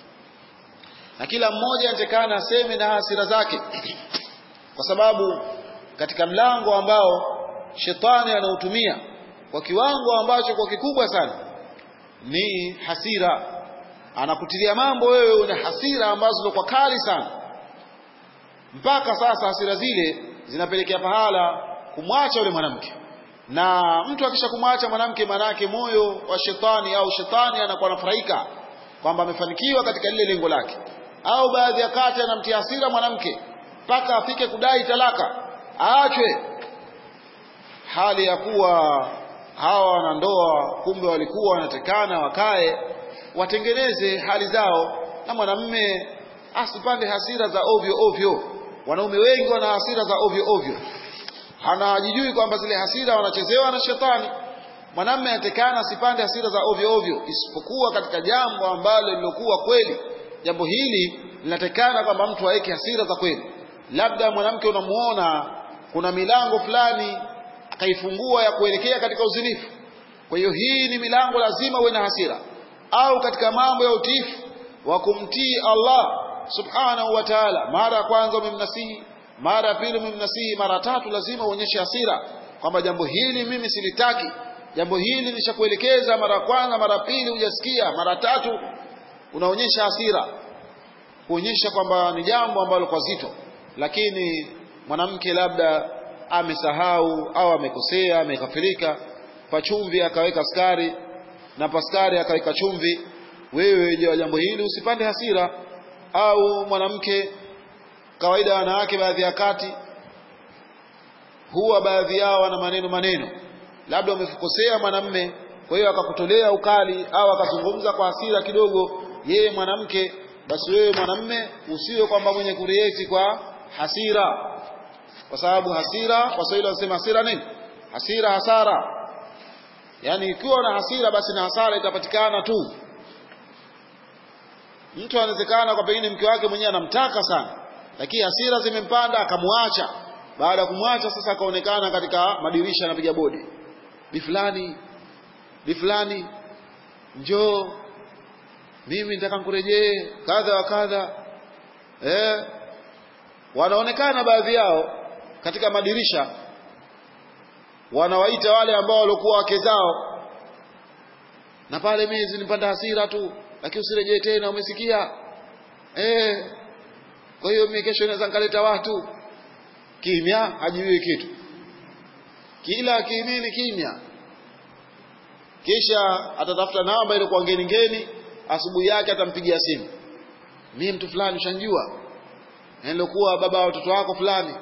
na kila mmoja anatakana aseme na hasira zake kwa sababu katika mlango ambao shetani anautumia kwa kiwango ambacho kwa kikubwa sana ni hasira anakutilia mambo wewe una hasira ambazo kwa kali sana mpaka sasa hasira zile zinapelekea pahala kumwacha yule mwanamke na mtu akisha kumwacha mwanamke manake moyo wa shetani au shetani anakuwa anafurahika kwamba amefanikiwa katika lile lengo lake au baadhi ya kati anamtia hasira mwanamke mpaka afike kudai talaka aachwe hali ya kuwa hawa wanandoa kumbe walikuwa wanatekana wakae watengeneze hali zao na mwanamme asipande hasira za ovyo ovyo wanaume wengi wana hasira za ovyo ovyo hanajijui kwamba zile hasira wanachezewa na shetani mwanamme anatekana asipande hasira za ovyo ovyo isipokuwa katika jambo ambalo lilokuwa kweli jambo hili linatekana kwamba mtu aweke hasira za kweli labda mwanamke unamuona kuna milango fulani akaifungua ya kuelekea katika uzinifu kwa hiyo hii ni milango lazima uwe na hasira au katika mambo ya utiifu wa kumtii Allah subhanahu wa ta'ala mara ya kwanza umemnasihi mara ya pili umemnasihi mara tatu lazima uonyeshe hasira kwamba jambo hili mimi silitaki jambo hili nishakuelekeza mara ya kwanza mara pili hujasikia mara tatu unaonyesha hasira kuonyesha kwamba ni jambo ambalo kwa zito lakini mwanamke labda amesahau au amekosea amekafirika pachumvi akaweka skari na paskari akaweka chumvi wewe je jambo hili usipande hasira au mwanamke kawaida wanawake baadhi ya kati huwa baadhi yao wana maneno maneno labda umekosea mwanamme kwa hiyo akakutolea ukali au akazungumza kwa hasira kidogo yeye mwanamke basi wewe mwanamme usiwe kwamba mwenye kurieti kwa hasira kwa sababu hasira waswahili wanasema hasira nini hasira hasara yaani ikiwa na hasira basi na hasara itapatikana tu mtu anawezekana kwa pengine mke wake mwenyewe anamtaka sana lakini hasira zimempanda akamwacha baada ya kumwacha sasa akaonekana katika madirisha anapiga bodi bi fulani bi fulani njoo mimi nataka nikurejee kadha wa kadha eh wanaonekana baadhi yao katika madirisha wanawaita wale ambao walikuwa wake zao na pale mimi zinipanda hasira tu lakini usirejee tena umesikia eh kwa hiyo mimi kesho naweza nikaleta watu kimya hajui kitu kila kimini kimya kisha atatafuta namba ile kwa ngeni ngeni asubuhi yake atampigia simu mimi mtu fulani ushanjua nilokuwa baba wa watoto wako fulani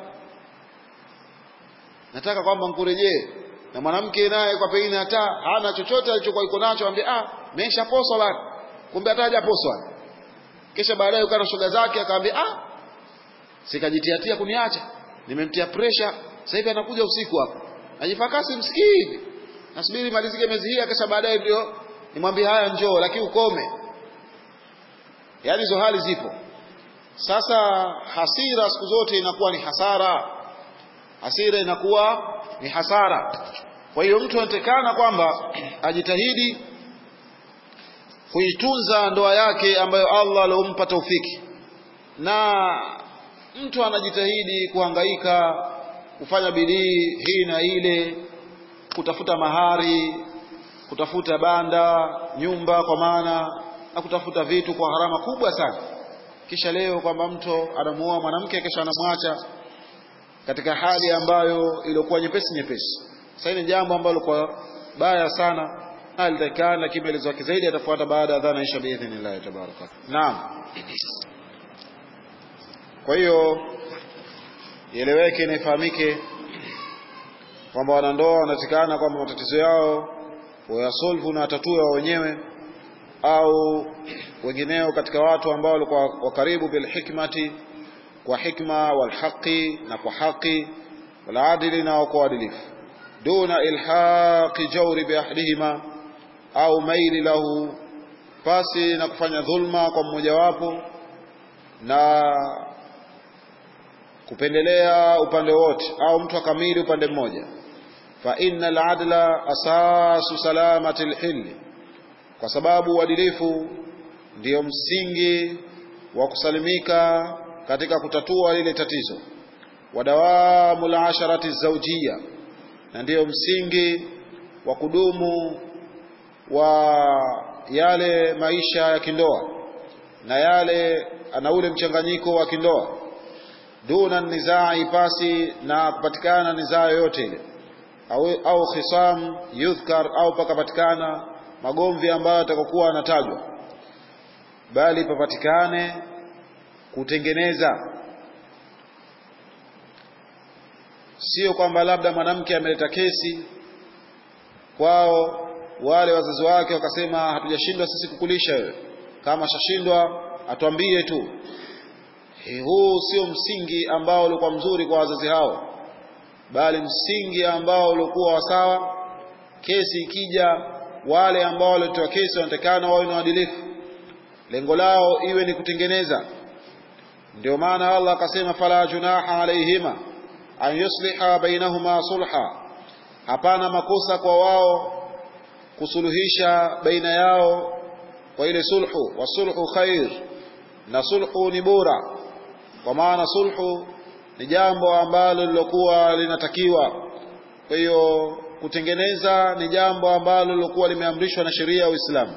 nataka kwamba nkurejee na mwanamke naye kwa pengine hata hana chochote alichokuwa iko nacho ambie ah meshaposwa bana kumbe hata hajaposwa kisha baadaye ukana shoga zake akamwambia ah sikajitiatia kuniacha nimemtia pressure sasa hivi anakuja usiku hapa najifakasi msikii hivi nasubiri malizike miezi hii kisha baadaye ndio nimwambie haya njoo lakini ukome yaani hizo hali zipo sasa hasira siku zote inakuwa ni hasara hasira inakuwa ni hasara kwa hiyo mtu anatekana kwamba ajitahidi kuitunza ndoa yake ambayo Allah aliompa taufiki na mtu anajitahidi kuhangaika kufanya bidii hii na ile kutafuta mahari kutafuta banda nyumba kwa maana na kutafuta vitu kwa gharama kubwa sana kisha leo kwamba mtu anamuoa mwanamke kisha anamwacha katika hali ambayo ilikuwa nyepesi nyepesi sasa ni jambo ambalo kwa baya sana alitakana lakini maelezo yake zaidi atafuata baada ya adhana isha biidhnillah tabaraka naam kwa hiyo ieleweke na ifahamike kwamba wanandoa wanatikana kwamba matatizo yao wayasolvu na watatue wao wenyewe au wengineo katika watu ambao walikuwa wakaribu bilhikmati kwa hikma walhaqi na kwa haki waladili na kwa uadilifu duna ilhaqi jawri biahdihima au maili lahu pasi na kufanya dhulma kwa mmojawapo na kupendelea upande wote au mtu akamili upande mmoja fa innal adla asasu salamati alhilli kwa sababu uadilifu ndiyo msingi wa kusalimika katika kutatua lile tatizo wadawamu lasharati zawjia na ndiyo msingi wa kudumu wa yale maisha ya kindoa na yale na ule mchanganyiko wa kindoa duna nizai pasi na kupatikana nizaa yoyote ile au, au khisam yudhkar au pakapatikana magomvi ambayo yatakokuwa yanatajwa bali papatikane kutengeneza sio kwamba labda mwanamke ameleta kesi kwao wale wazazi wake wakasema hatujashindwa sisi kukulisha wewe kama shashindwa atuambie tu He, huu sio msingi ambao ulikuwa mzuri kwa wazazi hao bali msingi ambao ulikuwa wasawa kesi ikija wale ambao walitoa kesi wanatakana wawe na uadilifu lengo lao iwe ni kutengeneza ndio maana Allah akasema fala junaha alaihima an yusliha bainahuma sulha hapana makosa kwa wao kusuluhisha baina yao kwa ile sulhu wasulhu khair na sulhu ni bora kwa maana sulhu ni jambo ambalo lilokuwa linatakiwa kwa hiyo kutengeneza ni jambo ambalo lilokuwa limeamrishwa na sheria ya Uislamu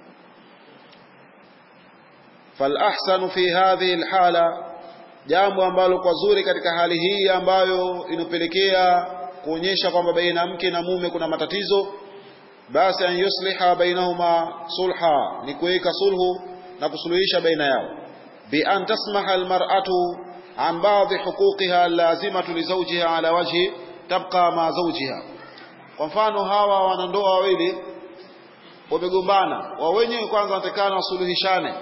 falahsanu fi hadhihi alhala jambo ambalo kwa zuri katika hali hii ambayo inopelekea kuonyesha kwamba baina mke na mume kuna matatizo basi an yusliha bainahuma sulha ni kuweka sulhu na kusuluhisha baina yao bi an tasmaha almar'atu an ba'dhi huquqiha lazimatu li zawjiha ala wajhi tabqa ma zawjiha kwa mfano hawa wanandoa wawili wamegombana wa wenyewe kwanza wanatakana wasuluhishane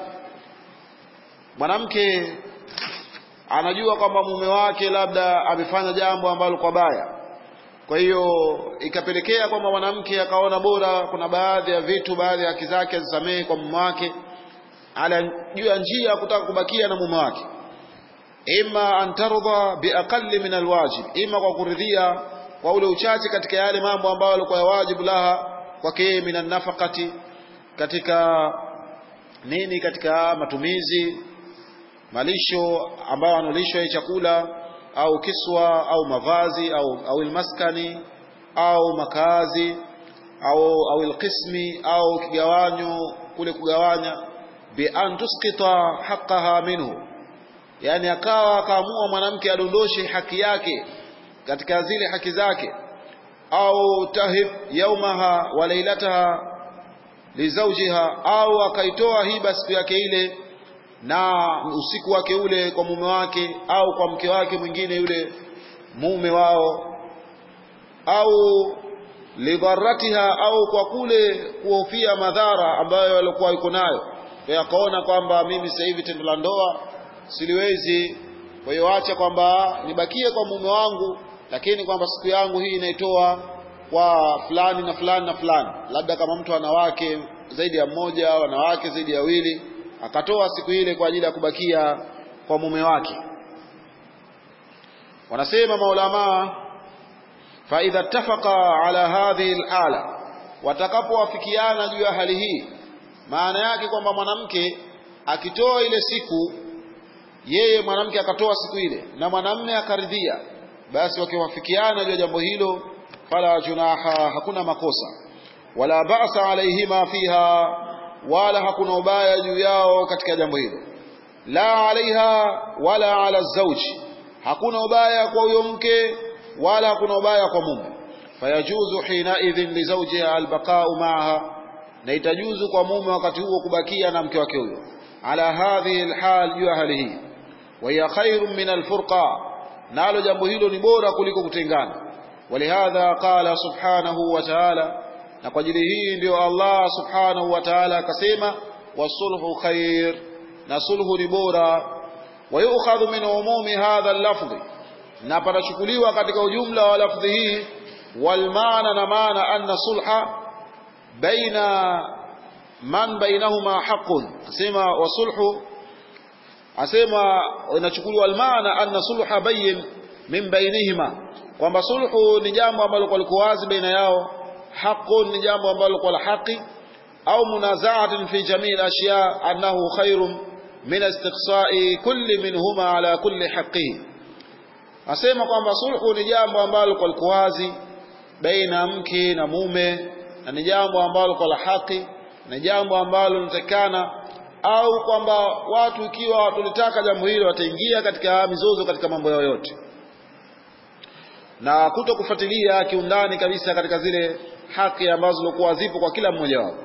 mwanamke anajua kwamba mume wake labda amefanya jambo ambalo kwa baya kwa hiyo ikapelekea kwamba mwanamke akaona bora kuna baadhi ya vitu baadhi ya haki zake azisamehe kwa mume wake ala juu ya njia ya kutaka kubakia na mume wake ima an tardha biaqalli min alwajib ima kwa kuridhia kwa ule uchache katika yale mambo ambayo yalikuwa ya wajibu laha kwake min nafaqati katika nini katika matumizi malisho ambayo analishwa chakula au kiswa au mavazi au au ilmaskani au makazi au au ilqismi au kigawanyo kule kugawanya bi an tusqita haqqaha minhu yani akawa akaamua mwanamke adondoshe haki yake katika zile haki zake au tahib yaumaha wa lailataha lizaujiha au akaitoa hiba siku yake ile na usiku wake ule kwa mume wake au kwa mke wake mwingine yule mume wao au lidharatiha au kwa kule kuhofia madhara ambayo alikuwa yuko nayo kwa akaona kwamba mimi sasa hivi tendo la ndoa siliwezi kwa hiyo acha kwamba nibakie kwa mume wangu lakini kwamba siku yangu hii inaitoa kwa fulani na fulani na fulani labda kama mtu ana wake zaidi ya mmoja wanawake zaidi ya wawili akatoa siku ile kwa ajili ya kubakia kwa mume wake wanasema maulama fa idha ittafaqa ala hadhihi alhala watakapowafikiana juu ya hali hii maana yake kwamba mwanamke akitoa ile siku yeye mwanamke akatoa siku ile na mwanamme akaridhia basi wakiwafikiana juu ya jambo hilo fala junaha hakuna makosa wala ba'sa alaihima fiha wala hakuna ubaya juu yao katika jambo hilo la alaiha wala ala zauji hakuna ubaya kwa huyo mke wala hakuna ubaya kwa mume fayajuzu hina idhin li zawjiha albaqa'u ma'aha na itajuzu kwa mume wakati huo kubakia na mke wake huyo ala hadhihi alhal juu ya hali hii wa hiya khairun min alfurqa nalo jambo hilo ni bora kuliko kutengana walihadha qala subhanahu wa ta'ala na kwa ajili hii ndio Allah subhanahu wa ta'ala akasema wasulhu khair na sulhu ni bora wayukhadhu min umumi hadha al-lafdh na panachukuliwa katika ujumla wa lafdhi hii wal maana na maana anna sulha baina man bainahuma haqqun asema wasulhu asema inachukuliwa almaana anna sulha bayin min bainihima kwamba sulhu ni jambo ambalo kwa liko wazi baina yao haqqun ni jambo ambalo kwa la haki au munazaatin fi jamii al-ashya annahu khairun min istiqsa'i kulli minhuma ala kulli haqqihi asema kwamba sulhu ni jambo ambalo kwa liko wazi baina mke na mume na ni jambo ambalo kwa la haki ni jambo ambalo linatakana au kwamba watu ikiwa tulitaka jambo hilo wataingia katika mizozo katika mambo yao yote na kuto kufuatilia kiundani kabisa katika zile haki ambazo zilikuwa zipo kwa kila mmoja wao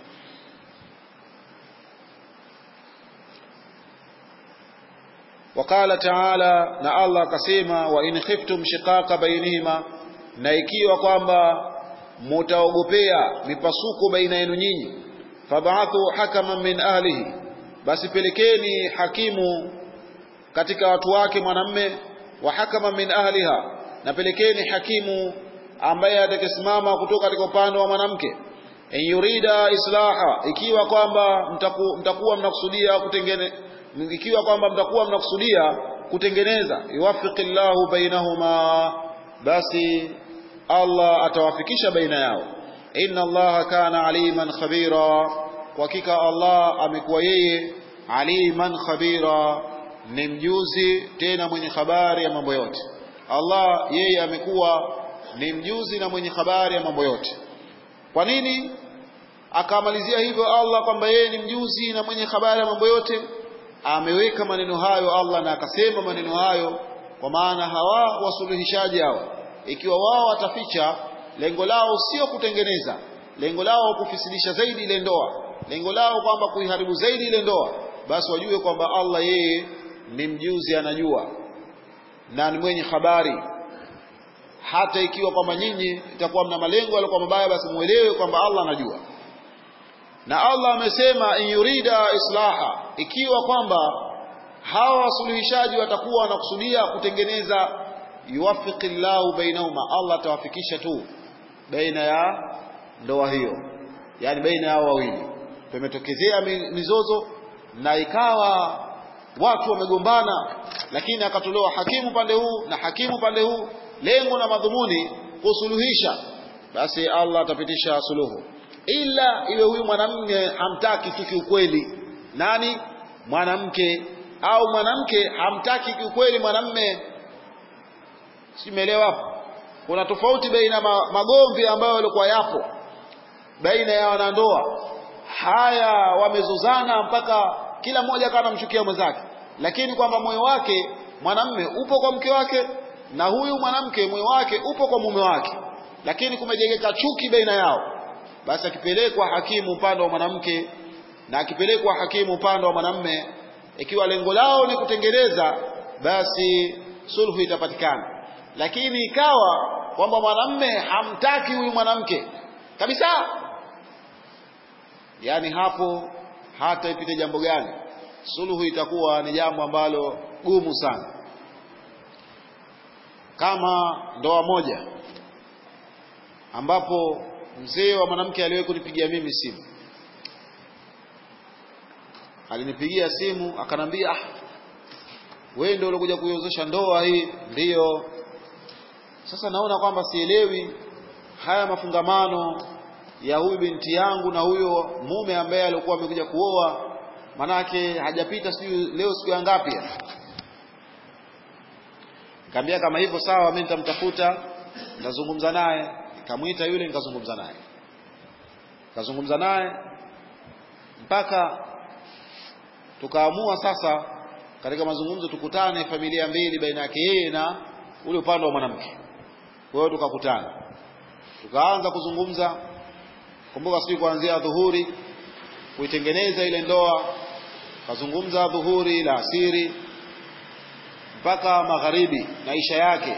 وقال تعالى na Allah akasema wa in khiftum shiqaqa bainihima na ikiwa kwamba mutaogopea mipasuko baina yenu nyinyi fab'athu hakaman min ahlihi basi pelekeni hakimu katika watu wake mwanamme wa hakaman min ahliha na pelekeni hakimu ambaye atakayesimama kutoka katika upande wa mwanamke in yurida islaha ikiwa kwamba mtaku, mtakuwa mnakusudia kutengene ikiwa kwamba mtakuwa mnakusudia kutengeneza yuwaffiqillahu bainahuma basi Allah atawafikisha baina yao inna allaha kana aliman khabira kwa hakika Allah amekuwa yeye aliman khabira ni mjuzi tena mwenye habari ya mambo yote Allah yeye amekuwa ni mjuzi na mwenye habari ya mambo yote kwa nini akamalizia hivyo Allah kwamba yeye ni mjuzi na mwenye habari ya mambo yote ameweka maneno hayo Allah na akasema maneno hayo kwa maana hawa wasuluhishaji hao ikiwa wao wataficha lengo lao sio kutengeneza lengo lao kufisidisha zaidi ile ndoa lengo lao kwamba kuiharibu zaidi ile ndoa basi wajue kwamba Allah yeye ni mjuzi anajua na ni mwenye habari hata ikiwa kwamba nyinyi itakuwa mna malengo yalikuwa mabaya basi muelewe kwamba Allah anajua na Allah amesema in yurida islaha ikiwa kwamba hawa wasuluhishaji watakuwa wanakusudia kutengeneza yuwaffiqillahu bainahuma Allah atawafikisha tu baina ya ndoa hiyo yani baina yao wawili pametokezea mizozo na ikawa watu wamegombana lakini akatolewa hakimu pande huu na hakimu pande huu lengo na madhumuni kusuluhisha basi Allah atapitisha suluhu ila iwe huyu mwanamume hamtaki tu kiukweli nani mwanamke au mwanamke hamtaki kiukweli mwanamume simeelewa hapo kuna tofauti baina magomvi ambayo yalikuwa yapo baina ya wanandoa haya wamezozana mpaka kila mmoja akawa anamchukia mwenzake lakini kwamba moyo wake mwanamme upo kwa mke wake na huyu mwanamke moyo wake upo kwa mume wake lakini kumejengeka chuki baina yao basi akipelekwa hakimu upande wa mwanamke na akipelekwa hakimu upande wa mwanamme ikiwa lengo lao ni kutengeneza basi sulhu itapatikana lakini ikawa kwamba mwanamme hamtaki huyu mwanamke kabisa yani hapo hata ipite jambo gani suluhu itakuwa ni jambo ambalo gumu sana kama ndoa moja ambapo mzee wa mwanamke aliwahi kunipigia mimi simu alinipigia simu akanambia ah wewe ndio ulikuja kuiozesha ndoa hii ndiyo sasa naona kwamba sielewi haya mafungamano ya huyu binti yangu na huyo mume ambaye alikuwa amekuja kuoa manake hajapita sijui leo siku ya ngapi nikamwambia kama hivyo sawa mimi nitamtafuta nitazungumza naye nikamwita yule nikazungumza naye nikazungumza naye mpaka tukaamua sasa katika mazungumzo tukutane familia mbili baina yake yeye na ule upande wa mwanamke kwa hiyo tukakutana tukaanza kuzungumza kumbuka sijui kuanzia dhuhuri kuitengeneza ile ndoa kazungumza dhuhuri la asiri mpaka magharibi maisha yake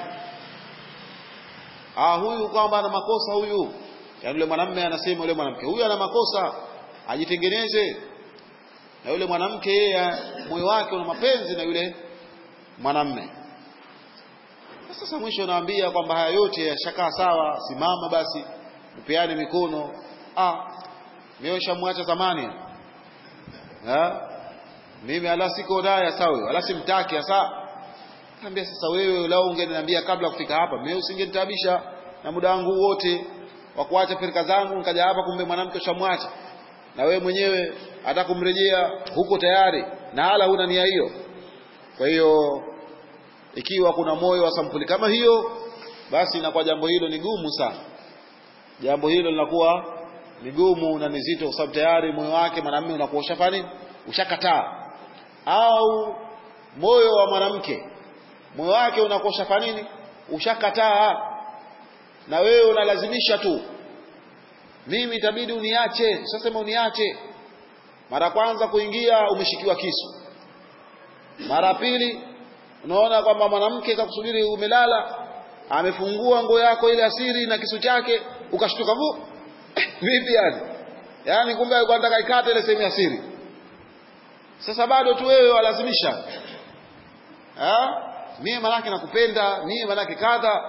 ah huyu kwamba ana makosa huyu yaani yule mwanamume anasema yule mwanamke huyu ana makosa ajitengeneze na yule mwanamke yeye moyo wake una mapenzi na yule mwanamume sasa mwisho naambia kwamba haya yote yashakaa sawa simama basi upeane mikono ah mimi nishamwacha zamani ha mimi ala siko naye sawa wala simtaki hasa Niambia sasa wewe lao ungeniambia kabla kufika hapa, mimi usingenitabisha na muda wangu wote wa kuacha firika zangu nikaja hapa, kumbe mwanamke ushamwacha na wewe mwenyewe hata kumrejea huko tayari na hala huna nia hiyo. Kwa hiyo ikiwa kuna moyo wa sampuli kama hiyo, basi inakuwa jambo hilo ni gumu sana. Jambo hilo linakuwa ni gumu na ni zito, kwa sababu tayari moyo wake mwanamume unakuwa ushafanya ushakataa, au moyo wa mwanamke moyo wake unakosha fa nini ushakataa na wewe unalazimisha tu mimi itabidi uniache sasa uniache mara kwanza kuingia umeshikiwa kisu mara pili unaona kwamba mwanamke kakusubiri umelala amefungua nguo yako ile asiri na kisu chake ukashtuka vu vipi yani yani kumbe alikuwa anataka ikate ile sehemu ya siri sasa bado tu wewe walazimisha ha? mimi manake nakupenda mimi manake kadha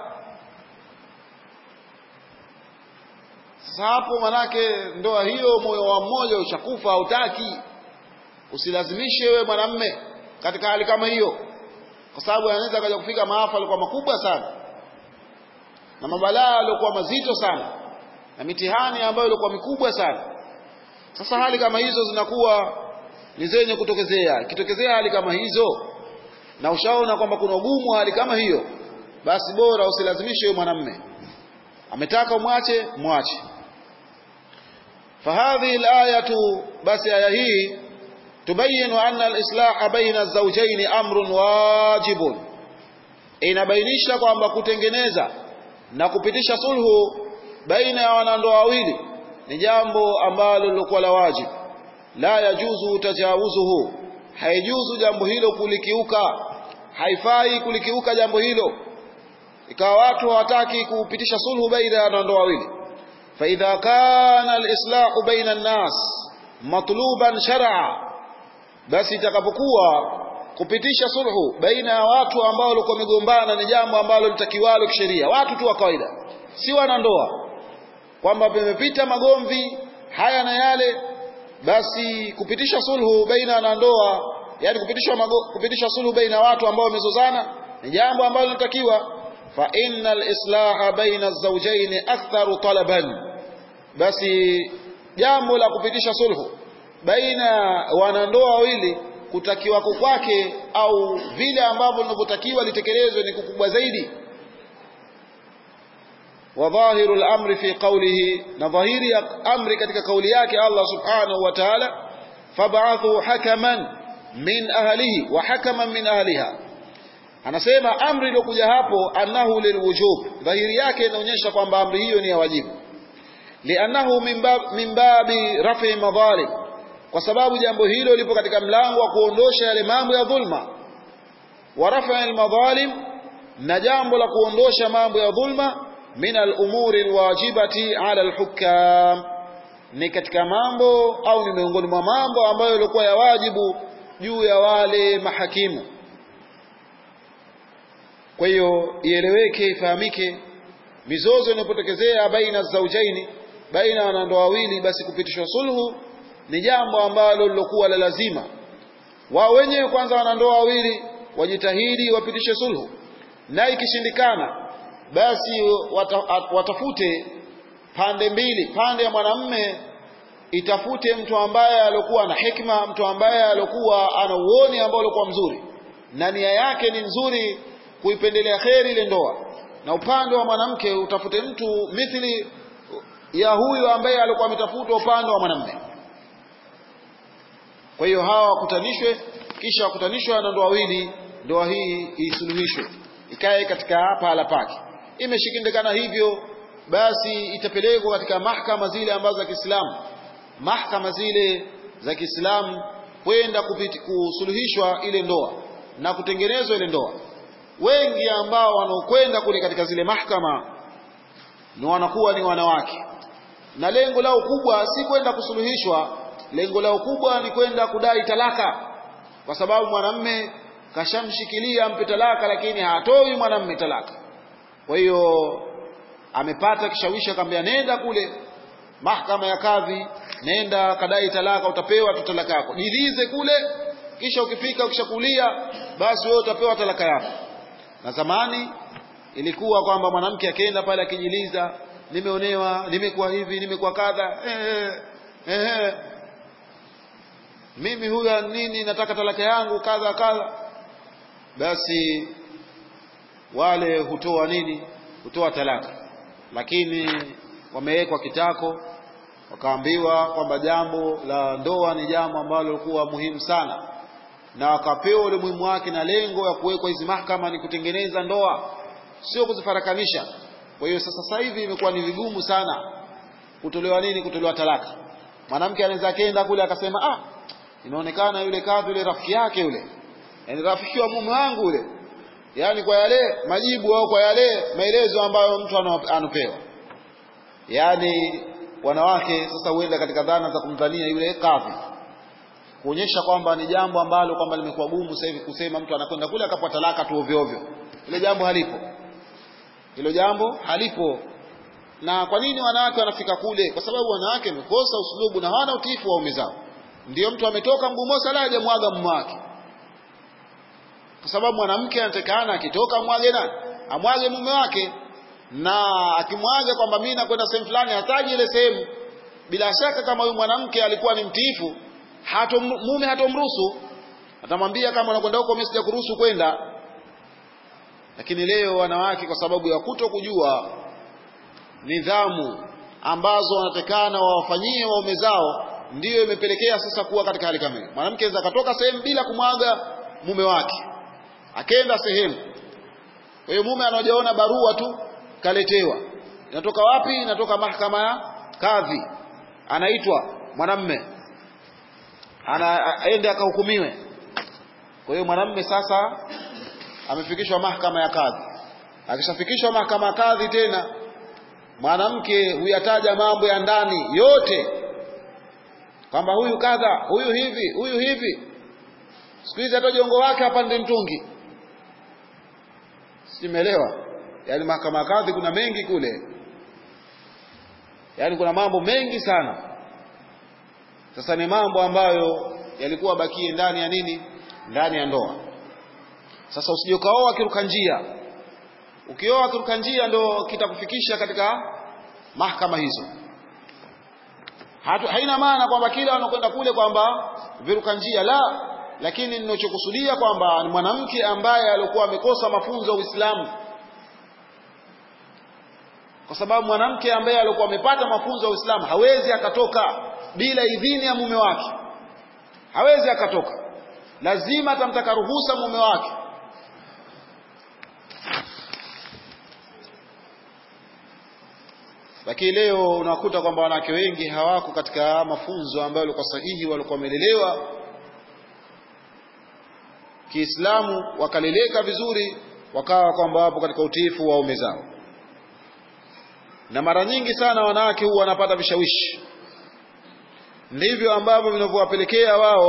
sasa hapo manake ndoa hiyo moyo wa mmoja ushakufa hautaki usilazimishe wewe mwanamme katika hali kama hiyo kwa sababu anaweza kaja kufika maafa alikuwa makubwa sana na mabalaa yaliokuwa mazito sana na mitihani ambayo ilikuwa mikubwa sana sasa hali kama hizo zinakuwa ni zenye kutokezea ikitokezea hali kama hizo na ushaona kwamba kuna ugumu hali kama hiyo basi bora usilazimishe wewe mwanamme ametaka umwache mwache fahadhihi alayatu basi aya hii tubayinu anna alislaha baina zawjaini amrun wajibun inabainisha kwamba kutengeneza na kupitisha sulhu baina ya wanandoa wawili ni jambo ambalo lilikuwa la wajibu la yajuzu tajawuzuhu haijuzu jambo hilo kulikiuka haifai kulikiuka jambo hilo ikawa watu hawataki kupitisha sulhu baina ya wanandoa wawili fa idha kana alislahu baina an-nas matluban shar'a basi itakapokuwa kupitisha sulhu baina ya watu ambao walikuwa wamegombana ni jambo ambalo litakiwalo kisheria watu tu wa kawaida si wanandoa kwamba pamepita magomvi haya na yale basi kupitisha sulhu baina ya wanandoa yani kupitisha mago, kupitisha sulhu baina watu ambao wamezozana ni jambo ambalo linatakiwa fa innal islaha baina zawjayn aktharu talaban basi jambo la kupitisha sulhu baina wanandoa wawili kutakiwa kwake au vile ambavyo linavyotakiwa litekelezwe ni kukubwa zaidi وظاهر الأمر في قوله نظهير أمر katika kauli yake Allah subhanahu wa ta'ala fab'athu hakaman min ahlihi wa hakaman min ahliha anasema amri iliyokuja hapo annahu lilwujub dhahiri yake inaonyesha kwamba amri hiyo ni ya wajibu liannahu min bab min babi rafi madhalim kwa sababu jambo hilo lipo katika mlango wa kuondosha yale mambo ya dhulma wa rafi almadhalim na jambo la kuondosha mambo ya dhulma min al-umuri al-wajibati ala al-hukam ni katika mambo au ni miongoni mwa mambo ambayo yalikuwa ya wajibu juu ya wale mahakimu kwa hiyo ieleweke ifahamike mizozo inapotokezea baina zaujaini baina ya wanandoa wawili basi kupitishwa sulhu ni jambo ambalo lilokuwa la lazima wao wenyewe kwanza wanandoa wawili wajitahidi wapitishe sulhu na ikishindikana basi watafute pande mbili pande ya mwanamme itafute mtu ambaye alikuwa na hikma mtu ambaye alikuwa ana uoni ambao ulikuwa mzuri na nia yake ni nzuri kuipendelea kheri ile ndoa na upande wa mwanamke utafute mtu mithili ya huyu ambaye alikuwa ametafutwa upande wa mwanamme kwa hiyo hawa wakutanishwe kisha wakutanishwe na ndoa wawili ndoa hii isuluhishwe ikae katika pahala pake imeshikindikana hivyo basi itapelekwa katika mahkama zile ambazo za Kiislamu mahkama zile za Kiislamu kwenda kusuluhishwa ile ndoa na kutengenezwa ile ndoa wengi ambao wanaokwenda kule katika zile mahakama ni wanakuwa ni wanawake na lengo lao kubwa si kwenda kusuluhishwa lengo lao kubwa ni kwenda kudai talaka kwa sababu mwanamme kashamshikilia ampe talaka lakini hatoi mwanamme talaka kwa hiyo amepata kishawishi akamwambia nenda kule mahakama ya kadhi nenda kadai talaka utapewa tu talaka yako jilize kule kisha ukifika ukishakulia basi wewe utapewa talaka yako na zamani ilikuwa kwamba mwanamke akienda pale akijiliza nimeonewa nimekuwa hivi nimekuwa kadha eh, eh, eh. mimi huyu nini nataka talaka yangu kadha kadha basi wale hutoa nini hutoa talaka lakini wamewekwa kitako wakaambiwa kwamba jambo la ndoa ni jambo ambalo lilikuwa muhimu sana na wakapewa ule muhimu wake na lengo ya kuwekwa hizi mahakama ni kutengeneza ndoa sio kuzifarakanisha kwa hiyo sasa sasa hivi imekuwa ni vigumu sana kutolewa nini kutolewa talaka mwanamke anaweza akaenda kule akasema ah inaonekana yule kadhi yule rafiki yake yule yani rafiki wa mume wangu yule yani kwa yale majibu au kwa yale maelezo ambayo mtu anapewa yani wanawake sasa huenda katika dhana za kumdhania yule kadhi kuonyesha kwamba ni jambo ambalo kwamba limekuwa gumu sasa hivi kusema mtu anakwenda kule akapata talaka tu ovyo ovyo ile jambo halipo hilo jambo halipo na kwa nini wanawake wanafika kule kwa sababu wanawake wamekosa usulubu na hawana utiifu wa ume zao ndio mtu ametoka mguu moja la hajamwaga mume wake kwa sababu mwanamke anatakana akitoka amwage nani amwage mume wake na akimwaga kwamba mimi nakwenda sehemu fulani hataji ile sehemu bila shaka kama huyu mwanamke alikuwa ni mtiifu hato mume hatomruhusu atamwambia kama unakwenda huko mimi sijakuruhusu kwenda lakini leo wanawake kwa sababu ya kuto kujua nidhamu ambazo wanatekana wawafanyie waume zao ndiyo imepelekea sasa kuwa katika hali kama hiyo mwanamke anaweza akatoka sehemu bila kumwaga mume wake akenda sehemu kwa hiyo mume anaojaona barua tu kaletewa inatoka wapi inatoka mahakama ya kadhi anaitwa mwanamme ana aende akahukumiwe kwa hiyo mwanamme sasa amefikishwa mahakama ya kadhi akishafikishwa mahakama ya kadhi tena mwanamke huyataja mambo ya ndani yote kwamba huyu kadha huyu hivi huyu hivi siku hizi hata jongo wake hapa ndi mtungi simeelewa yaani mahakama ya kadhi kuna mengi kule yaani kuna mambo mengi sana sasa ni mambo ambayo yalikuwa bakie ndani ya nini ndani ya ndoa sasa usije ukaoa kiruka njia ukioa kiruka njia ndo kitakufikisha katika mahakama hizo Hatu, haina maana kwamba kila wanakwenda kule kwamba viruka njia la lakini ninachokusudia kwamba ni mwanamke ambaye alikuwa amekosa mafunzo ya Uislamu kwa sababu mwanamke ambaye alikuwa amepata mafunzo ya Uislamu hawezi akatoka bila idhini ya mume wake hawezi akatoka lazima atamtaka ruhusa mume wake lakini leo unakuta kwamba wanawake wengi hawako katika mafunzo ambayo yalikuwa sahihi walikuwa wamelelewa Kiislamu wakaleleka vizuri wakawa kwamba wapo katika utiifu wa ume zao na mara nyingi sana wanawake huwa wanapata vishawishi ndivyo ambavyo vinavyowapelekea wao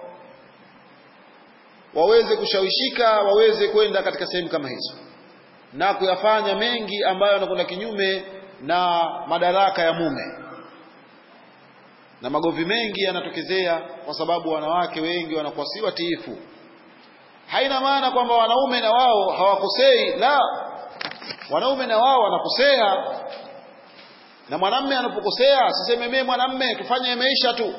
waweze kushawishika waweze kwenda katika sehemu kama hizo na kuyafanya mengi ambayo yanakwenda kinyume na madaraka ya mume na magovi mengi yanatokezea kwa sababu wanawake wengi wanakuwa si watiifu haina maana kwamba wanaume na wao hawakosei la wanaume na wao wanakosea na mwanamme anapokosea siseme mimi mwanamme tufanye maisha tu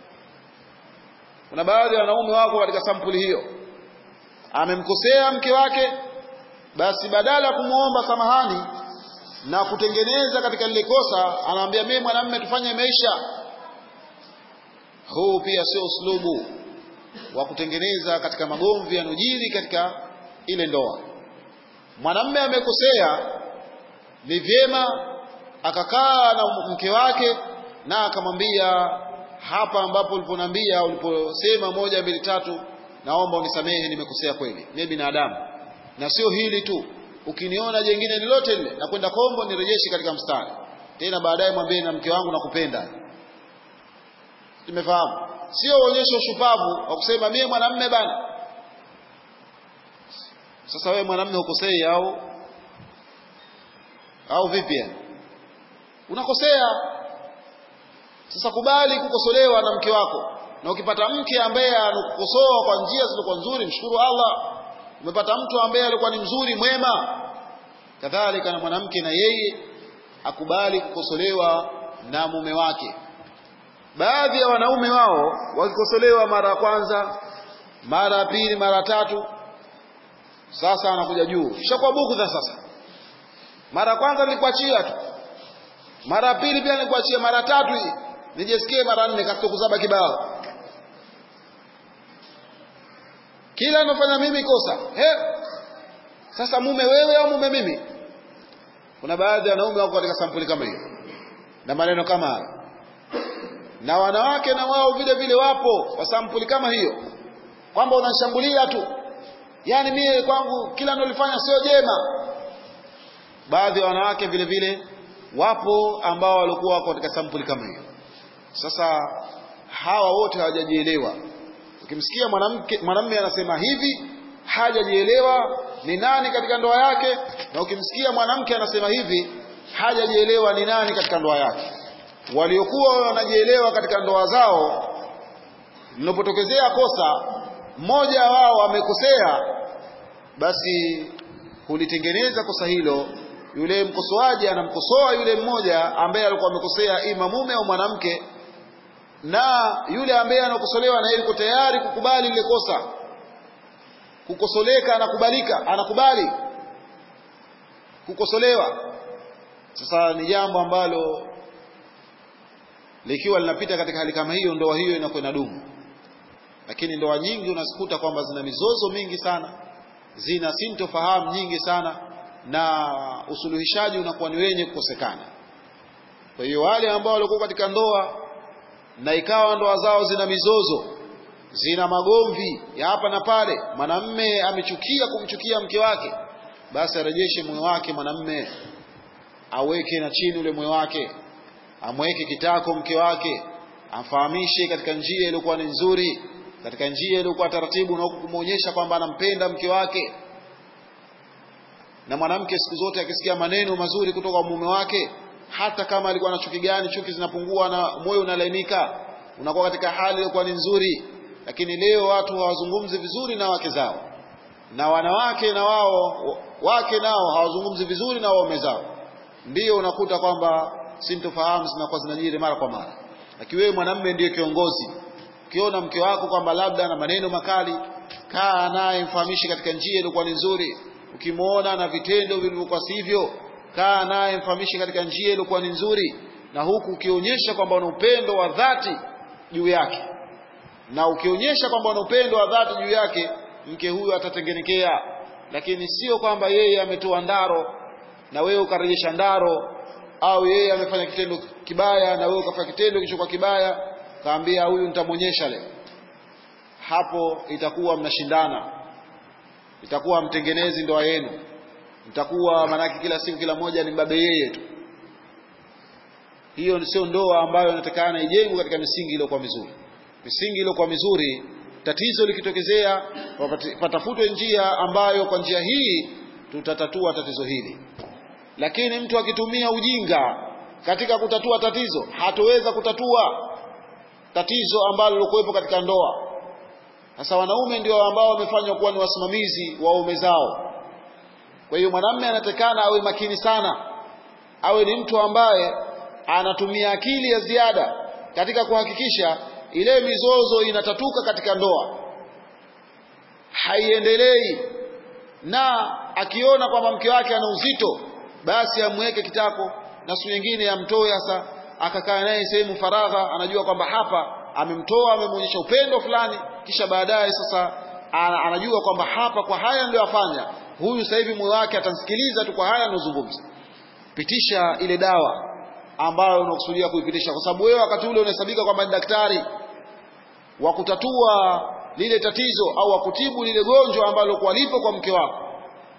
kuna baadhi ya wanaume wako katika sampuli hiyo amemkosea mke wake basi badala ya kumwomba samahani na kutengeneza katika lile kosa anaambia mimi mwanamme tufanye maisha huu pia sio uslubu wa kutengeneza katika magomvi yanojiri katika ile ndoa mwanamme amekosea ni vyema akakaa na mke wake na akamwambia hapa ambapo uliponiambia uliposema moja mbili tatu naomba unisamehe nimekosea kweli mimi binadamu na sio hili tu ukiniona jengine lolote lile na kwenda kombo nirejeshe katika mstari tena baadaye mwambie na mke wangu nakupenda tumefahamu sio uonyeshe ushupavu wa kusema mie mwanamme bana sasa wewe mwanamme hukosei au au vipi yani unakosea sasa kubali kukosolewa na mke wako na ukipata mke ambaye anakukosoa kwa njia zilizokuwa nzuri mshukuru Allah umepata mtu ambaye alikuwa ni mzuri mwema kadhalika na mwanamke na yeye akubali kukosolewa na mume wake baadhi ya wanaume wao wakikosolewa mara ya kwanza mara ya pili mara tatu sasa anakuja juu kishakuwa bugudha sasa mara ya kwanza nilikuachia tu mara ya pili pia nilikuachia mara tatu hii nijesikie mara nne kakutokuzaba kibao kila anafanya mimi kosa he sasa mume wewe au mume mimi kuna baadhi ya wanaume wako katika sampuli kama hiyo na maneno kama hayo na wanawake na wao vile vile wapo wa sampuli kama hiyo kwamba unanishambulia tu yaani mie kwangu kila nalifanya sio jema baadhi ya wanawake vile vile wapo ambao walikuwa wako katika sampuli kama hiyo sasa hawa wote hawajajielewa ukimsikia mwanamke mwanamume anasema hivi hajajielewa ni nani katika ndoa yake na ukimsikia mwanamke anasema hivi hajajielewa ni nani katika ndoa yake waliokuwa wanajielewa katika ndoa zao linapotokezea kosa mmoja wao amekosea basi hulitengeneza kosa hilo yule mkosoaji anamkosoa yule mmoja ambaye alikuwa amekosea ima mume au mwanamke na yule ambaye anakosolewa na yeye yuko tayari kukubali lile kosa kukosoleka anakubalika anakubali kukosolewa sasa ni jambo ambalo likiwa linapita katika hali kama hiyo ndoa hiyo inakuwa inadumu lakini ndoa nyingi unazikuta kwamba zina mizozo mingi sana zina sintofahamu nyingi sana na usuluhishaji unakuwa ni wenye kukosekana kwa hiyo wale ambao walikuwa katika ndoa na ikawa ndoa zao zina mizozo zina magomvi ya hapa na pale mwanamme amechukia kumchukia mke wake basi arejeshe moyo wake mwanamme aweke na chini ule moyo wake amweke kitako mke wake amfahamishe katika njia iliyokuwa ni nzuri katika njia iliyokuwa taratibu na huku kumwonyesha kwamba anampenda mke wake na mwanamke siku zote akisikia maneno mazuri kutoka kwa mume wake hata kama alikuwa na chuki gani chuki zinapungua na moyo unalainika unakuwa katika hali iliyokuwa ni nzuri lakini leo watu hawazungumzi vizuri na wake zao na wanawake na wao wake nao hawazungumzi vizuri na waume zao ndiyo unakuta kwamba sintofahamu zinakuwa zinajiri mara kwa mara lakini wewe mwanamume ndiyo kiongozi ukiona mke wako kwamba labda na maneno makali kaa naye mfahamishi katika njia iliyokuwa ni nzuri ukimwona na vitendo vilivyokuwa sivyo kaa naye mfahamishi katika njia iliyokuwa ni nzuri na huku ukionyesha kwamba una upendo wa dhati juu yake na ukionyesha kwamba una upendo wa dhati juu yake mke huyu atatengenekea lakini sio kwamba yeye ametoa ndaro na wewe ukarejesha ndaro au yeye amefanya kitendo kibaya na wewe ukafanya kitendo kilichokuwa kibaya kaambia huyu nitamwonyesha leo hapo itakuwa mnashindana itakuwa mtengenezi ndoa yenu mtakuwa manake kila siku kila mmoja ni mbabe yeye tu hiyo sio ndoa ambayo inatakana ijengwe katika misingi iliyokuwa mizuri misingi iliyokuwa mizuri tatizo likitokezea patafutwe njia ambayo kwa njia hii tutatatua tatizo hili lakini mtu akitumia ujinga katika kutatua tatizo hatoweza kutatua tatizo ambalo lilokuwepo katika ndoa sasa wanaume ndio ambao wamefanywa kuwa ni wasimamizi wa waume zao kwa hiyo mwanamume anatakana awe makini sana awe ni mtu ambaye anatumia akili ya ziada katika kuhakikisha ile mizozo inatatuka katika ndoa haiendelei na akiona kwamba mke wake ana uzito basi amweke kitako na siku nyingine amtoe hasa akakaa naye sehemu faragha anajua kwamba hapa amemtoa amemwonyesha upendo fulani kisha baadaye sasa anajua kwamba hapa kwa haya ndio afanya huyu sasa hivi moyo wake atamsikiliza tu kwa haya anayozungumza pitisha ile dawa ambayo unakusudia kuipitisha kwa sababu wewe wakati ule unahesabika kwamba ni daktari wa kutatua lile tatizo au wa kutibu lile gonjwa ambalo kwa lipo kwa mke wako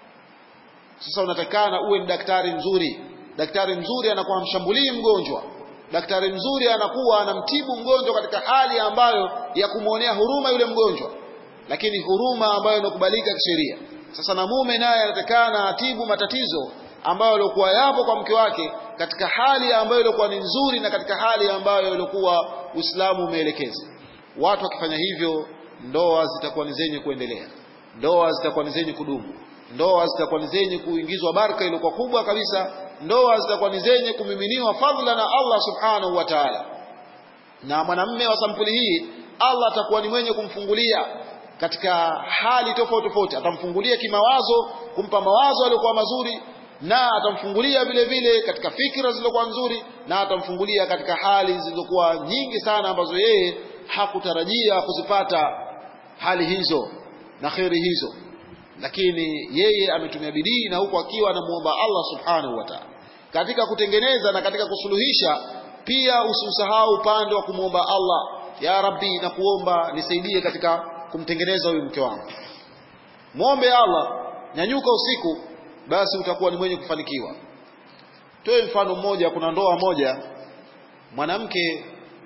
Sasa unatakana uwe ni daktari mzuri. Daktari mzuri anakuwa hamshambulii mgonjwa. Daktari mzuri anakuwa anamtibu mgonjwa katika hali ambayo ya kumwonea huruma yule mgonjwa, lakini huruma ambayo inakubalika kisheria. Sasa na mume naye anatakana atibu matatizo ambayo yalikuwa yapo kwa mke wake katika hali ambayo ilikuwa ni nzuri na katika hali ambayo ilikuwa Uislamu umeelekeza. Watu wakifanya hivyo, ndoa zitakuwa ni zenye kuendelea, ndoa zitakuwa ni zenye kudumu, ndoa zitakuwa ni zenye kuingizwa baraka iliyokuwa kubwa kabisa, ndoa zitakuwa ni zenye kumiminiwa fadhila na Allah subhanahu wa ta'ala. Na mwanamume wa sampuli hii Allah atakuwa ni mwenye kumfungulia katika hali tofauti tofauti, atamfungulia kimawazo, kumpa mawazo yaliyokuwa mazuri na atamfungulia vile vile katika fikra zilizokuwa nzuri, na atamfungulia katika hali zilizokuwa nyingi sana ambazo yeye hakutarajia kuzipata hali hizo na kheri hizo, lakini yeye ametumia bidii na huku akiwa anamuomba Allah subhanahu wa ta'ala katika kutengeneza na katika kusuluhisha. Pia usiusahau upande wa kumwomba Allah, ya Rabbi, na kuomba nisaidie katika kumtengeneza huyu mke wangu. Mwombe Allah, nyanyuka usiku basi utakuwa ni mwenye kufanikiwa. Toe mfano mmoja. Kuna ndoa moja, mwanamke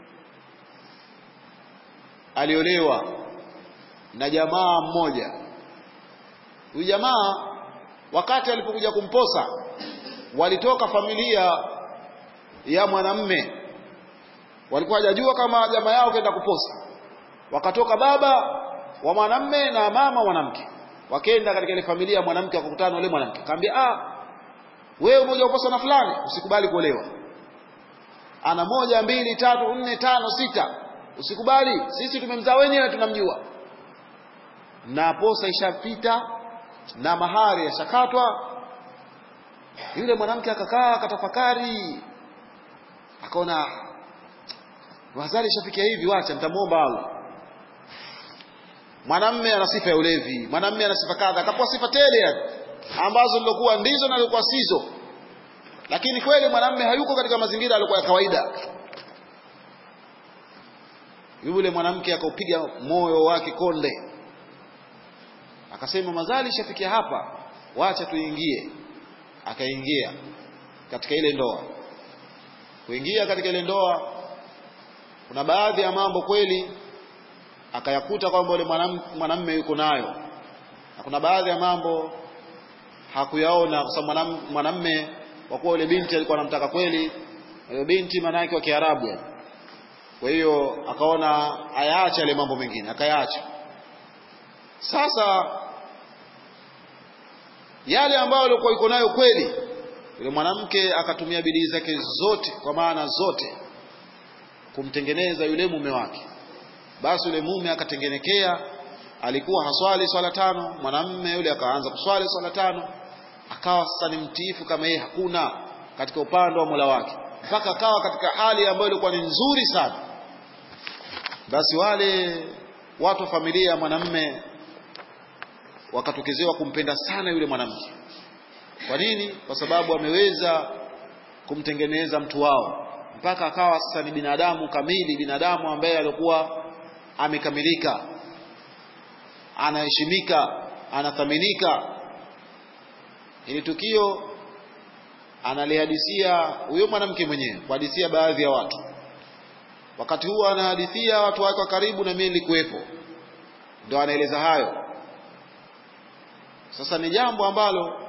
aliolewa na jamaa mmoja. Huyu jamaa wakati alipokuja kumposa, walitoka familia ya mwanamme, walikuwa hajajua kama jamaa yao kaenda kuposa. Wakatoka baba wa mwanamme na mama mwanamke wakenda katika ile familia ya mwanamke, wakakutana yule mwanamke, akamwambia ah, wewe umoja uposa na fulani, usikubali kuolewa. Ana moja mbili tatu nne tano sita, usikubali, sisi tumemzaa wenyewe, tunamjua. Na posa ishapita na mahari yashakatwa. Yule mwanamke akakaa akatafakari, akaona wazali ishafikia hivi, wacha nitamwomba Allah mwanamme ana sifa ya ulevi, mwanamme ana sifa kadha, akapewa sifa tele yani ambazo zilikuwa ndizo na zilikuwa sizo, lakini kweli mwanamme hayuko katika mazingira yalikuwa ya kawaida. Yule mwanamke akaupiga moyo wake konde, akasema mazali shafikia hapa, wacha tuingie. Akaingia katika ile ndoa. Kuingia katika ile ndoa, kuna baadhi ya mambo kweli akayakuta kwamba yule mwanamume yuko nayo, na kuna baadhi ya mambo hakuyaona, kwa sababu mwanamume, kwa kuwa yule binti alikuwa anamtaka kweli, yule binti maana yake wa Kiarabu. Kwa hiyo akaona ayaache yale mambo mengine, akayaacha. Sasa yale ambayo alikuwa yuko nayo kweli, yule mwanamke akatumia bidii zake zote, kwa maana zote, kumtengeneza yule mume wake basi yule mume akatengenekea, alikuwa haswali swala tano, mwanamme yule akaanza kuswali swala tano, akawa sasa ni mtiifu kama yeye hakuna katika upande wa Mola wake, mpaka akawa katika hali ambayo ilikuwa ni nzuri sana. Basi wale watu wa familia ya mwanamme wakatokezewa kumpenda sana yule mwanamke. Kwa nini? Kwa sababu ameweza kumtengeneza mtu wao mpaka akawa sasa ni binadamu kamili, binadamu ambaye alikuwa amekamilika, anaheshimika, anathaminika. Hili tukio analihadithia huyo mwanamke mwenyewe, kuhadithia baadhi ya watu. Wakati huo anahadithia watu wake wa karibu, na mimi nilikuwepo, ndo anaeleza hayo. Sasa ni jambo ambalo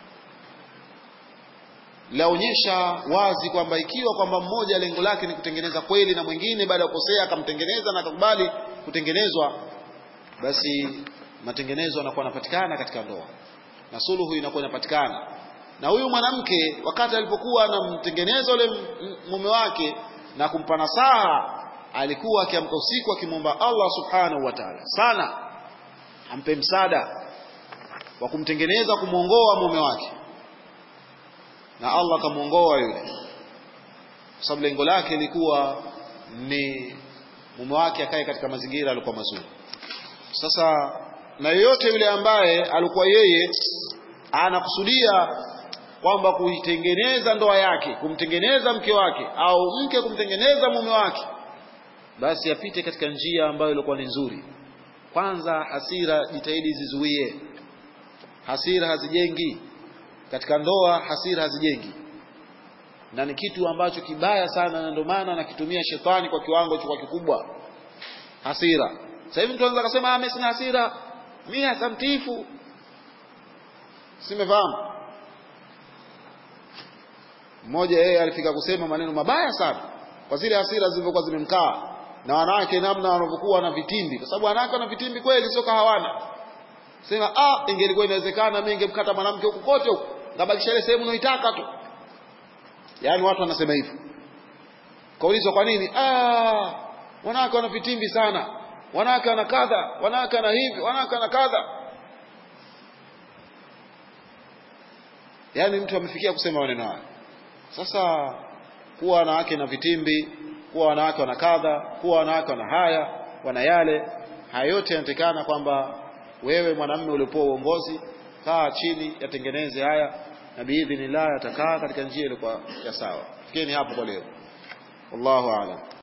laonyesha wazi kwamba ikiwa kwamba mmoja lengo lake ni kutengeneza kweli na mwingine baada ya kukosea akamtengeneza na akakubali kutengenezwa, basi matengenezo yanakuwa yanapatikana katika ndoa na suluhu inakuwa inapatikana. Na huyu mwanamke wakati alipokuwa anamtengeneza yule mume wake na kumpa nasaha, alikuwa akiamka usiku akimwomba Allah subhanahu wa ta'ala sana ampe msaada wa kumtengeneza, kumwongoa mume wake na Allah akamwongoa yule, kwa sababu lengo lake lilikuwa ni mume wake akae katika mazingira yalikuwa mazuri. Sasa na yoyote yule ambaye alikuwa yeye anakusudia kwamba kuitengeneza ndoa yake, kumtengeneza mke wake, au mke kumtengeneza mume wake, basi apite katika njia ambayo ilikuwa ni nzuri. Kwanza hasira, jitahidi zizuie hasira, hazijengi katika ndoa hasira hazijengi na ni kitu ambacho kibaya sana na ndio maana nakitumia shetani kwa kiwango kwa kikubwa hasira sasa hivi mtu anaweza kusema ah mimi sina hasira mimi hasa mtiifu simefahamu mmoja yeye alifika kusema maneno mabaya sana kwa zile hasira zilivyokuwa zimemkaa na wanawake namna wanavyokuwa na vitimbi kwa sababu wanawake wana vitimbi kweli sio hawana sema ah ingelikuwa inawezekana mimi ningemkata mwanamke huko kote huko ngabakisha ile sehemu unaitaka tu yaani watu wanasema hivyo kaulizwa kwa nini ah wanawake wana vitimbi sana wanawake wana kadha wanawake wana hivi wanawake wana kadha yaani mtu amefikia kusema maneno haya sasa kuwa wanawake na vitimbi kuwa wanawake wana kadha kuwa wanawake wana haya wana yale haya yote yanatekana kwamba wewe mwanamume uliopewa uongozi kaa chini yatengeneze haya na biidhnillah yatakaa katika njia iliyokuwa ya sawa fikeni hapo kwa leo wallahu aalam